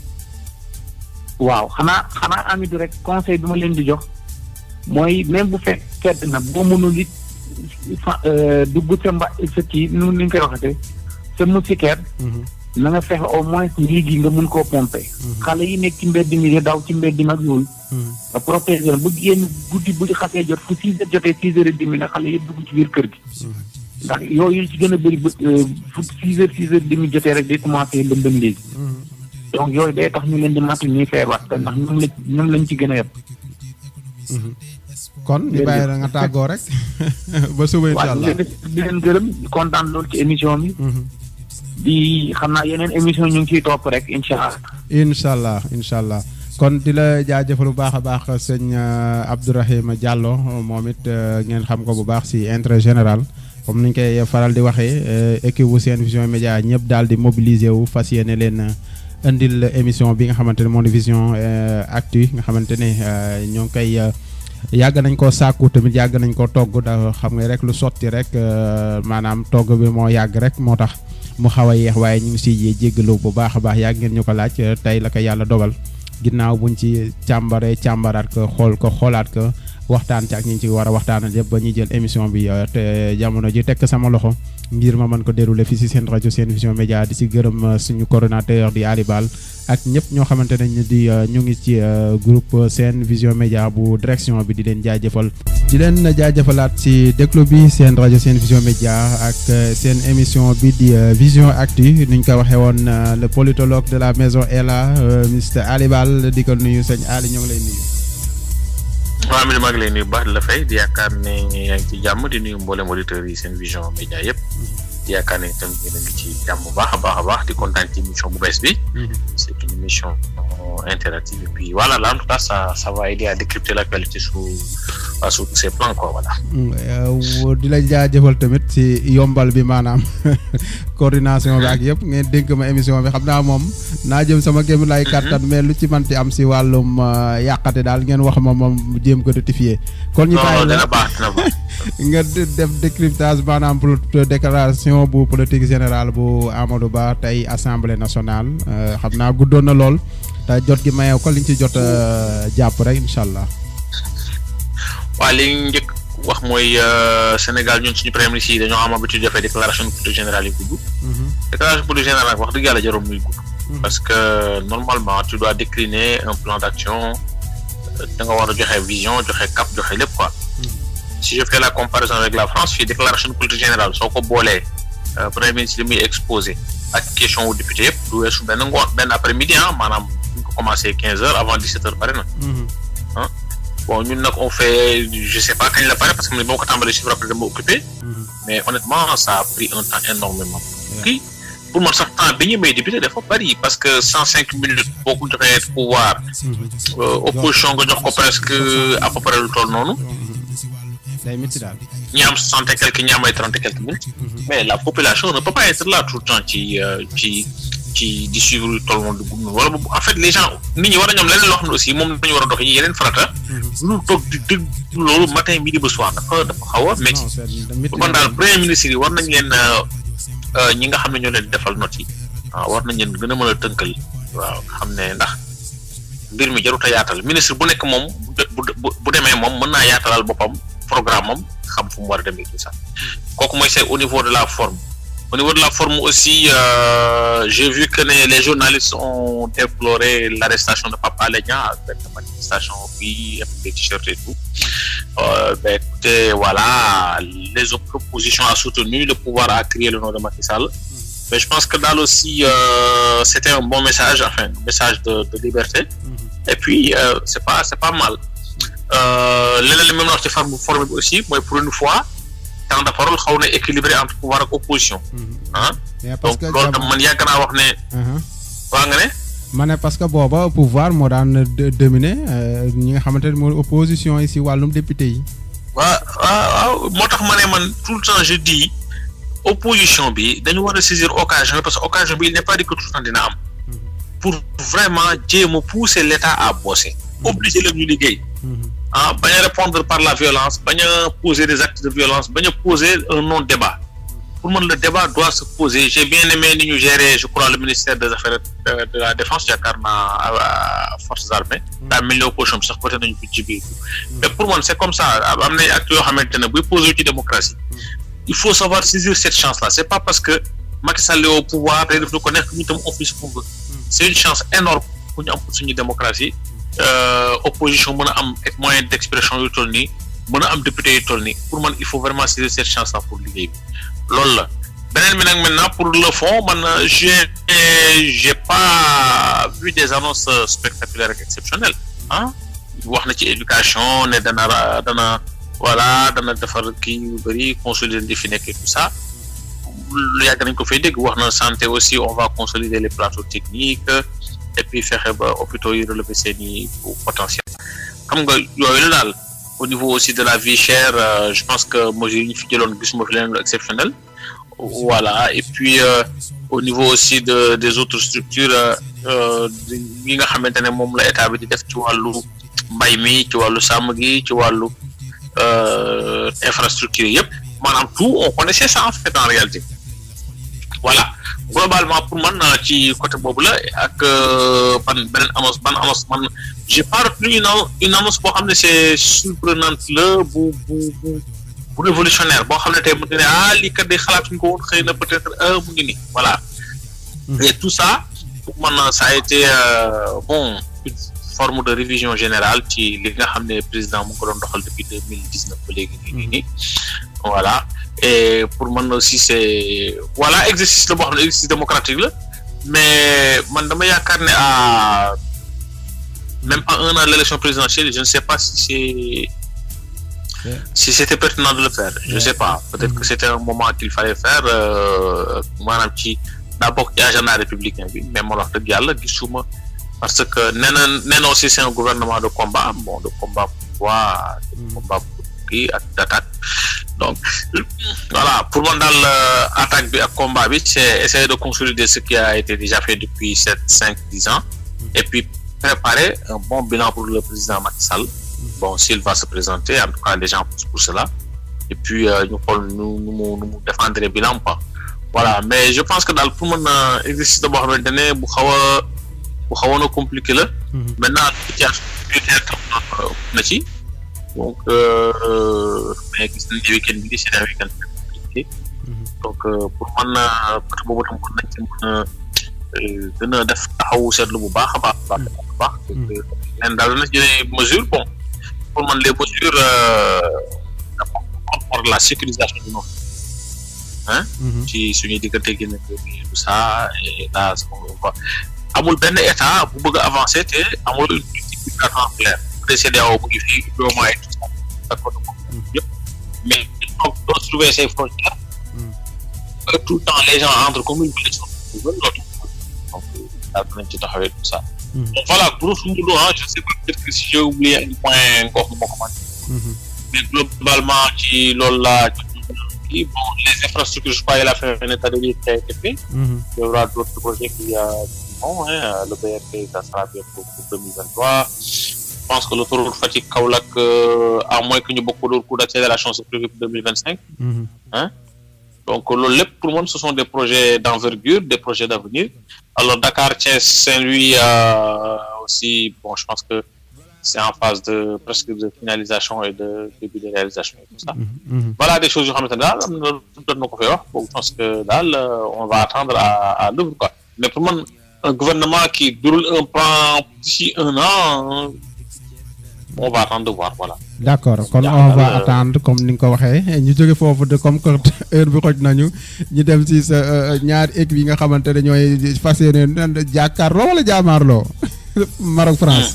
waaw xanaa xanaa amitu rek conseil bi ma leen di jox mooy même bu fekk fedd na boo mënul it fa dugg sa mba sa kii nu ni nga koy waxatee sa moustiquaire. na nga fexe au moins lii gi nga mun koo pomper. xale yi nekk ci mbedd mi di daw ci mbedd mi ak yooyu. nga protéger bu génn guddi bu xasee jot fu six heures jotee six heures et demi na xale yëpp dugg ci biir kër gi. ndax yooyu ci gën a bëri ba fu six heures six heures demi jotee rek day commencé lëndëm léegi. donc yooyu day tax ñu leen di matu ñuy feebar te ndax ñoom la ñoom lañ ci gën a yeb. kon ñu bàyyi la nga tàggoo rek ba suba incha allah waaw di leen gërëm di kontaan loolu ci émission bi. di xam naa yeneen émission ñu ngi ciy topp rek incha allah. incha allah incha allah kon di la jaajëfal bu baax a baax sëñ Abdourahima Diallo moom it ngeen xam ko bu baax si intérêt général comme ni ñu koy faral di waxee équipe bu seen vision média ñëpp daal di mobiliser wu fas yéene leen indil émission bi nga xamante ne moo di vision actu nga xamante ne ñoo ngi koy yàgg nañ koo sàkku tamit yàgg nañ koo togg da xam nga rek lu sotti rek maanaam togg bi moo yàgg rek moo tax. mu xaw a yeex waaye ñu ngi siy jéggalu bu baax a baax yàgg ngeen ñu ko laaj tey la ko yàlla dogal ginnaaw buñ ci càmbaree càmbaraat ko xool ko xoolaat ko waxtaan ci ak ñi ci war a waxtaanal yëpp ba ñuy jël émission bi te jamono ji tekk sama loxo ngir ma mën ko dérouler fii si seen rajo seen vision média di si gërëm suñu coordonnateur di Ali Bal ak ñëpp ñoo xamante ne ñu di ñu ngi ci groupe seen vision média bu direction bi di leen jaajëfal. di leen jaajëfalaat si déglu bi seen rajo seen vision média ak seen émission bi di vision actu ni ñu ko waxee woon le politologue de la maison est là Mr Ali Bal di ko nuyu sëñ Ali ñoo ngi lay nuyu. waaw mi maa ngi lay nuyu baax di la fay di yaakaar ne yaa ngi ci jàmm di nuyu mboolem auditeurs yi seen vision média yëpp. di yaakaar ne itam yéen a ngi ci jàmm bu baax a baax a baax di kontaan ci émission bu bees bi. c' est une émission interactive et puis voilà là en tout cas ça ça va aider à décrypter l' actualité sous sous tous ces plans quoi voilà. di la jaajëfal tamit si yombal bi maanaam coordination bi ak yëpp ngeen dénk ma émission bi xam naa moom naa jëm sama kéem lay kàttan mais lu ci manti am si wàllum yàqate daal ngeen wax ma moom jéem ko rectifier. kon ñu bàyyi la dina baax dina baax. nga def décryptage maanaam pour déclaration bu politique générale bu Amadou Ba tey assemblée nationale xam naa guddoon na lool te jot gi mayew ko liñ ci jot jàpp rek incha allah. waaw li ñu njëkk wax mooy Sénégal ñun suñu premier ministre yi dañoo am habitude defee déclaration de politique générale yu gudd. déclaration de politique générale wax dëgg yàlla jarul muy gudd. parce que normalement tu dois décliner un plan d' action da nga war a joxe vision joxe cap joxe lépp quoi. si je fais la comparaison avec la France fii déclaration de politique générale soo ko boolee premier ministre li muy exposé ak question wu député yëpp du weesu benn ngoon benn après midi ah maanaam ñu ko commencé quinze heures avant dix sept heures pare na. ah bon ñun nag on fait je sais pas kañ la pare parce que boo ko tàmbalee chiffre après dama occupé. mais honnêtement ça a pris un temps énormément kii pour man sax temps bi ñu may député dafa bari parce que cent cinq minutes boo ko joxee pouvoir opposition nga jox ko presque à peu près lu toll noonu. day métti daal. ñi am soixante et quelques ñi am ay trente et quelques minutes. mais la population ne peut pas être là tout le temps ci ci ci di suivre tout le monde wala en fait les gens nit ñi war a ñoom leneen loo xam ne aussi moom dañu war a dox yi yeneen farata. lu toog di dégg loolu matin midi ba soir dafa dafa xaw a métti. kon daal premier ministre yi war nañ leen ñi nga xam ne ñoo leen defal note yi waaw war nañ leen gën a mën a tënkal waaw xam ne ndax mbir mi jarut a yaatal ministre bu nekk moom bu bu demee moom mën naa yaatalal boppam. programme am xam fu mu war a demee tout ça kooku mooy c'est au niveau de la forme au niveau de la forme aussi euh, j'ai vu que les journalistes ont déploré l'arrestation de Pape Alé Niang avec la manifestation bi avec des t-shirts et tout euh, ben écoutez voilà les autres propositions a soutenu le pouvoir a crié le nom de Macky Sall mais je pense que daal aussi euh, c'était un bon message enfin un message de, de liberté et puis c'est pas c'est pas mal leneen li même wax ci forme forme bi aussi mooy pour une fois temps de parole xaw na équilibré entre pouvoir ak opposition ah donc loolu tam man yàgg naa wax ne waa nga ne ma ne parce que booba pouvoir moo daan de- dominer euh, ñi nga xamante ne mooy opposition yi si wàllum député yi. waaw waaw waaw moo tax ma ne man tout le temps je dis opposition bi dañu war a saisir occasion bi parce que occasion bi il n'est pas dit que tout le temps dina am pour vraiment jéem a pousser l'État à bosser obliger leen ñu liggéey ah bañ a répondre par la violence bañ a poser des actes de violence bañ a poser un non débat pour man le débat doit se poser j'ai bien aimé ni ñu gérer je crois le ministère des affaires euh, de la défense yaakaar naa euh, forces armées daa mel ni opposition bi sax peut-être nañu ko ci biir mais pour man c'est comme ça am na actes yoo xamante ne buy poser ci démocratie il faut savoir saisir cette chance là c'est pas parce que Macky Sall est au pouvoir day def lu ko nekk ñu tam on fait ce qu'on veut c'est une chance énorme pour ñu am pour suñu démocratie euh, opposition mën a am ak moyen d'expression yu toll nii mën a am député yu toll nii pour man il faut vraiment saisir cette chance là pour liggéey bi loolu la beneen bi nag maintenant pour le fond man j'ai j'ai pas vu des annonces spectaculaires ak exceptionnelles ah wax na ci éducation ne dana ra- dana voilà dana defar kii yu bëri consolider li fi nekk et tout ça lu yàgg nañ ko fay dégg wax na santé aussi on va consolider les plateaux techniques et puis fexe ba hôpitaux yi relever seen i potentiel xam nga yooyu la daal au niveau aussi de la vie chère euh, je pense que mesures yi ñu fi jëloon gisuma fi leen lu exceptionnel voilà et puis euh, au niveau aussi de des autres structures euh, yi nga xamante ne moom la état bi di def ci wàllu mbay mi ci wàllu sàmm gi ci wàllu euh, infrastructure yëpp maanaam tout on connaissait ça en fait en réalité voilà globalement pour man euh, ci côté boobu la ak euh, ban beneen annonce ban annonce man j'ai pas retenu une annon- une annonce boo xam ne c'est surprenante la bu bu bu bu révolutionnaire boo xam ne tey mu ngi ne ah lii kat day xalaatuñ ko woon xëy na peut-être euh, mu ngi nii voilà et tout ça pour man ça a été euh, bon une forme de révision générale ci li nga xam ne président mu ngi ko doon doxal depuis deux mille dix neuf ba léegi nii nii nii voilà et pour man aussi c'est voilà exercice la boo xam ne exercice démocratique la mais man dama yaakaar ne à même pas un an de l'élection présidentielle je ne sais pas si c'est si c'était pertinent de le faire je sais pas peut-être que c'était un moment qu'il fallait faire euh, maanaam ci daa bokk ci agenda républicain bi mais man wax dëgg yàlla gisuma parce que nee na nee na aussi c'est un gouvernement de combat bon de combat pour quoi de combat pour kii ak d'attaque donc voilà pour man daal euh, attaque bi ak combat bi c'est essayer de consolider ce qui a été déjà fait depuis sept cinq dix ans et puis préparer un bon bilan pour le président Macky Sall bon s'il va se présenter en tout cas les gens poussent pour cela et puis euh, ñu xool nu nu mu nu mu défendre bilan quoi voilà mais je pense que daal pour mën a exercice da boo xamante ne bu xaw a bu xawoon a compliqué la maintenant situation budgétaire tam na ci donc euh, mais gis nañ ne week-end bi c'est un week-end très compliqué donc euh, pour mën a côté boobu tam kon nañ ci mën a euh, gën a def taxawu seetlu bu baax a baax a baax a baax leen daal dana jëlee mesure bon pour man les mesures pour la sécurisation du nord hein ci suñuy diggante gi nekk tout ça et là on va amul benn état bu bëgg a avancer te amul une politique migratoire claire CEDEAO bu ngi fii UEMOA et tout ça d'accord yëpp mais donc doo trouver ces frontières que tout le temps les gens entrent comme une blessure pour l'autre donc daal dinañ ci taxawee tout ça donc voilà grosso modo ah je sais pas peut-être que si j'ai oublié un point nga wax ma ko mais globalement ci loolu laa kii bon les infrastructures je crois il a fait un état de lieu qui a été fait il y aura d'autres projets qui a bon hein, le BRT ça sera bientôt pour 2023 je pense que l'autoroute Fatick Kaolack euh, à moins que ñu bokk d'autres coûts d'accélération c'est prévu pour 2025 hein donc loolu lépp pour moi ce sont des projets d'envergure des projets d'avenir alors Dakar Thiès Saint-Louis euh, aussi bon je pense que c'est en phase de presque de finalisation et de début de réalisation et tout ça voilà des choses yoo xamante ne daal am na doon na ko fay wax bon je pense que daal on va attendre à à l'œuvre quoi mais pour man un gouvernement qui déroule un plan d'ici un an on va attendre de voir voilà d'accord kon on va attendre comme ni nga ko waxee ñu jóge foofu de comme que heure bi xoj nañu ñu dem si sa ñaari équipe yi nga xamante ne ñooy fas yéene jàkkaarloo wala jaamaarloo Maroc France.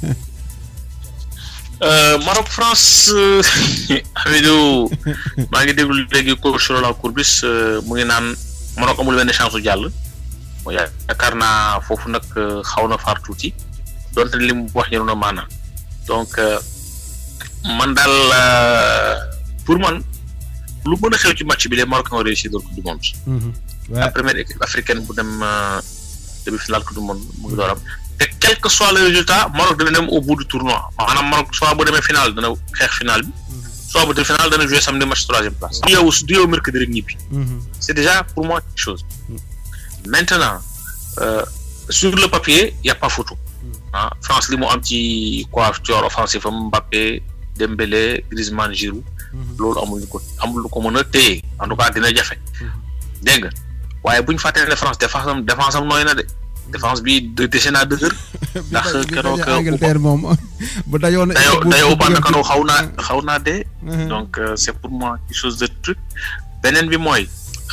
Maroc France Amidou maa ngi déglu léegi coach Roland Courbis mu ngi naan Maroc amul benn chance su jàll bon yaakaar naa foofu nag xaw na far tuuti donte li mu wax ñu na maanaam donc man daal pour man lu mën a xew ci match bi les Marocains ont réussi dans le coupe du monde. la première équipe africaine bu dem demi-finale coupe du monde mu ngi door am te quel que soit le résultat Maroc dana dem au bout du tournoi maanaam Maroc soit bu demee finale dana xeex finale bi soit bu demee finale dana jouer samedi match troisième place. du yow du yow mercredi rek ñibbi. c'est déjà pour moi quelque chose. maintenant euh, sur le papier y a pas photo. ah France li mu am ci coiffure offensif am Mbappé Dembélé Griezmann Giroud. loolu amul lu ko amul lu ko mën a téye en tout cas dina jafe. dégg nga waaye bu ñu fàttee ne France défense am défense am nooy na de défense bi dese naa dëgër. ndax keroog Angleterre moom bu dayoon. dayoo dayoo Upamecano xaw naa xaw naa dee. donc c'est pour moi quelque chose de truc. beneen bi mooy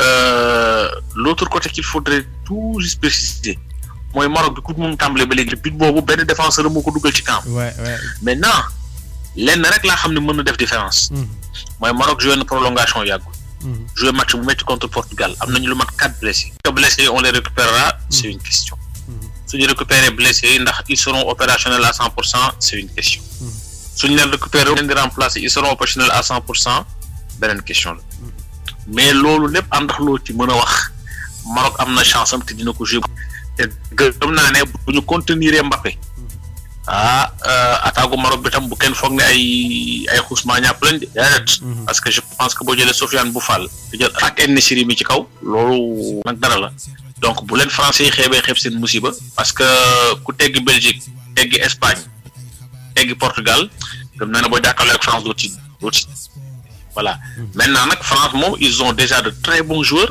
l'autre côté qu'il faudrait tout juste préciser mooy Maroc bi ku mu tàmbalee ba léegi but boobu benn défenseur moo ko dugal ci camp. maintenant lenn rek laa xam ne mën na def différence. mooy Maroc joué na prolongation yàggul. joué match bu métti contre Portugal am nañu lu mat quatre blessés. que blessés on les récupérera c'est une question. suñu récupérer blessés yi ndax ils seront opérationnels à cent pour cent c'est une question. suñu leen récupérer leen di remplacer ils seront opérationnels à cent pour cent beneen question la. mais loolu lépp àndax loo ci mën a wax Maroc am na chance am te dina ko jouer te gëm naa ne bu ñu contenir Mbappé. ah attaque Maroc bi tam bu kenn foog ne ay ay xusma ñàpp lañ de déedéet parce que je pense que boo jëlee Sofiane Boufal di jël ak En-Nesyri mi ci kaw loolu nag dara la donc bu leen français yi xeebee xeeb seen musiba parce que ku teggi Belgique teggi Espagne teggi Portugal gëm naa ne boo jàkkaarloo ak France doo ci doo ci voilà maintenant nag France moom ils ont déjà de très bons joueurs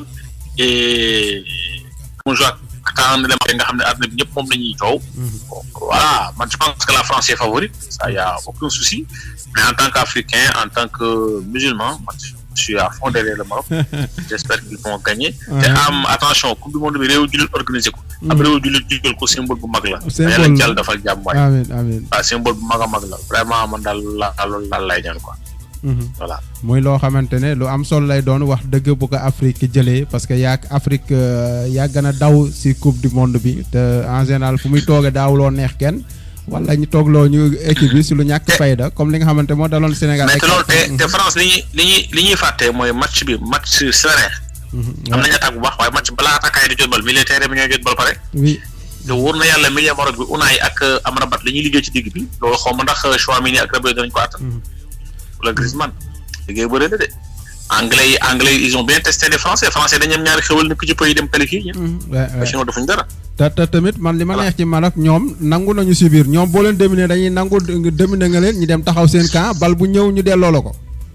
et bons joueurs quand ne nga xam ne àdduna bi ñëpp moom la ñuy coow. voilà man je pense que la France est favorite ça y a aucun souci mais en tant qu'Africain en tant que musulman man je suis à fond derrière le Maroc j'espère qu'ils vont gagner. te am attention coupe du monde bi réew jullit organisé ko. am réew jullit jugal ko symbole bu mag la. symbole yàlla jàll dafal jàmm waay. amiin amiin waaw symbole bu mag a mag la vraiment man daal la loolu daal lay ñaan quoi. voilà muy loo xamante ne lu am solo lay doon wax dëgg bu ko Afrique jëlee parce que yaag Afrique yaa gën a daw si coupe du monde bi te en général fu muy toogee daawuloo neex kenn wala ñu toogloo ñu équipe bi si lu ñàkk fayda comme li nga xamante moo daloon Sénégal. mais te loolu te te France li ñuy li ñuy li ñuy fàtte mooy match bi match serré. am nañu attaque bu baax waaye match balaa attaquant yi di jot bal militaire bi ñooy jot bal pare. oui. te wóor na yàlla milieu Maroc bi Unai ak Amrabat la ñuy liggéey ci digg bi loolu xaw ma ndax Chouamini ak Rabiot danañ ko attan. wala Griezmann liggéey bëri na de anglais yi anglais yi ils ont bien testé les français français dañu am ñaari xewal ne ku ci pays dem qualifié ñëpp. waaw sinon defuñ dara. te te tamit man li ma neex ci Maroc ñoom nangu nañu si biir ñoom boo leen dominer dañuy nangu dominer nga leen ñu dem taxaw seen camp bal bu ñëw ñu delloo la ko.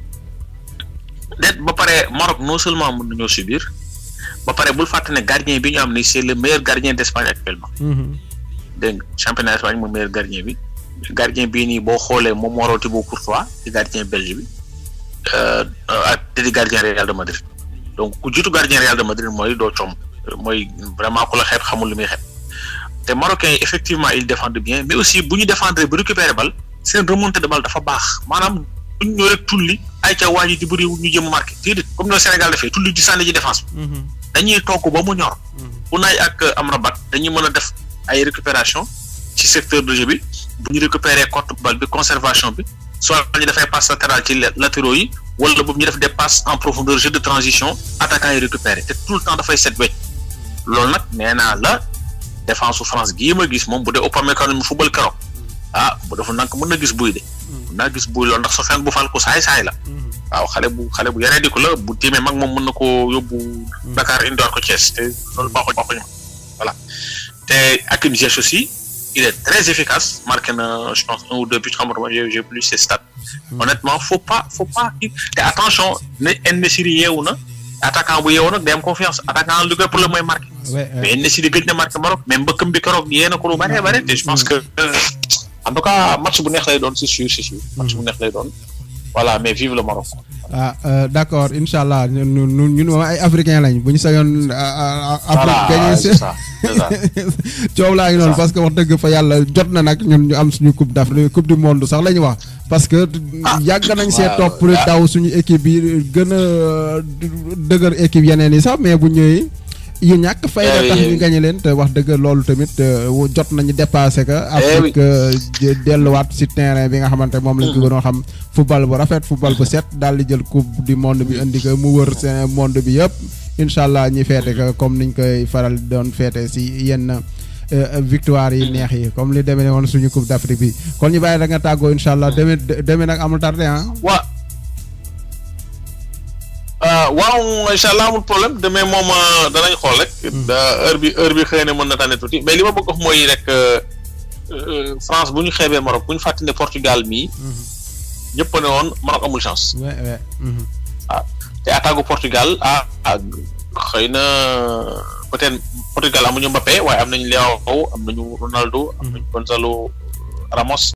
déet ba pare Maroc non seulement mën nañoo subir ba pare bul fàtte ne gardien bi ñu am ni c'est le meilleur gardien d'Espagne actuellement. dégg nga championnat d'Espagne moom meilleur gardien bi. gardien bii nii boo xoolee moom moo rooti bu Courtois ci gardien belge bi ak te di gardien Real de Madrid donc ku jiitu gardien Real de Madrid mooy doo coom mooy vraiment ku la xeeb xamul li muy xeeb te Marocains yi effectivement ils défendent bien mais aussi bu ñu défendre bu récupérer bal seen remontée de balle dafa baax maanaam bu ñu ñëw rek tulli ay ca waa ji di bëri ñu jëm marqué déedéet comme no Sénégal dafay tulli di sànni ci défense bi dañuy togg ba mu ñor Unai ak Amrabat dañuy mën a def ay récupération ci secteur de jeu bi bu ñu récupérer cote balle bi conservation bi soit ñu dafay passe latérale ci latéraux yi wala boobu ñu def des passes en profondeur jeu de transition attaquant yi récupérer te tout le temps dafay set wecc loolu nag nee naa la défense su France gii ma gis moom bu dee Upamecano mu football keroog ah bu defu nank mën na gis buy de mën naa gis buy loolu ndax Sofiane Boufal ko saay saay la waaw xale bu xale bu yaree di ko la bu tiimee mag moom mën na koo yóbbu Dakar indiwaat ko Thiès te loolu baaxuñ baaxuñ voilà te Hakim Ziyech aussi il est très efficace marqué na je pense un ou deux buts xam nga j'ai j'ai plus ses stats honnêtement faut pas faut pas te attention ne En-Nesyri yeewu na attaquant bu yeewu nag day am confiance attaquant lu koy problème mooy marqué mais En-Nesyri gëj na marqué Maroc mais mbëkkam bi keroog yee na ko lu bare bare te je pense que en tout cas match bu neex lay doon c'est sûr c'est sûr match bu neex lay doon voilà mais vive le Maroc ah d'accord incha allah ñun ñun moom ay africain lañ bu ñu sañoon. Afrique gagné coow laa ngi noonu parce que wax dëgg fa yàlla jot na nag ñun ñu am suñu coupe d'Afrique coupe du monde sax la ñu wax. parce que yàgg nañ see topp daw suñu équipe bi gën a dëgër équipe yeneen yi sax mais bu ñëwee yu ñàkk fayda Eh tax oui, ñu oui. gañe leen te wax dëgg loolu tamit euh, wu- jot nañu dépassé que Afrique euh, jë- delluwaat si terrain bi nga xamante moom lañ ko gënoon xam football bu rafet football bu set daal di jël coupe du monde bi indi ko mu wër seen monde bi yëpp incha allah ñi feete ko comme niñ koy faral di doon feete si yenn euh, victoire yi neex yi comme li demee woon suñu coupe d'Afrique bi kon ñu bàyyi da nga tàggoo incha allah demee demee nag amul tardé ah waa ah waaw incha allah amul problème demain moom ah, danañ xool rek. da- heure bi heure bi xëy na mën na tànne tuuti mais li ma bëgg wax mooy rek euh, euh, France bu ñu xeebee Maroc bu ñu fàttali ne Portugal mii. ñëpp ne woon Maroc amul chance. ouais ouais mhm. ah te attaque Portugal ah ah xëy na peut-être Portugal amuñu Mbappé waaye am nañu Leao am nañu Ronaldo am nañu Gonzalo Ramos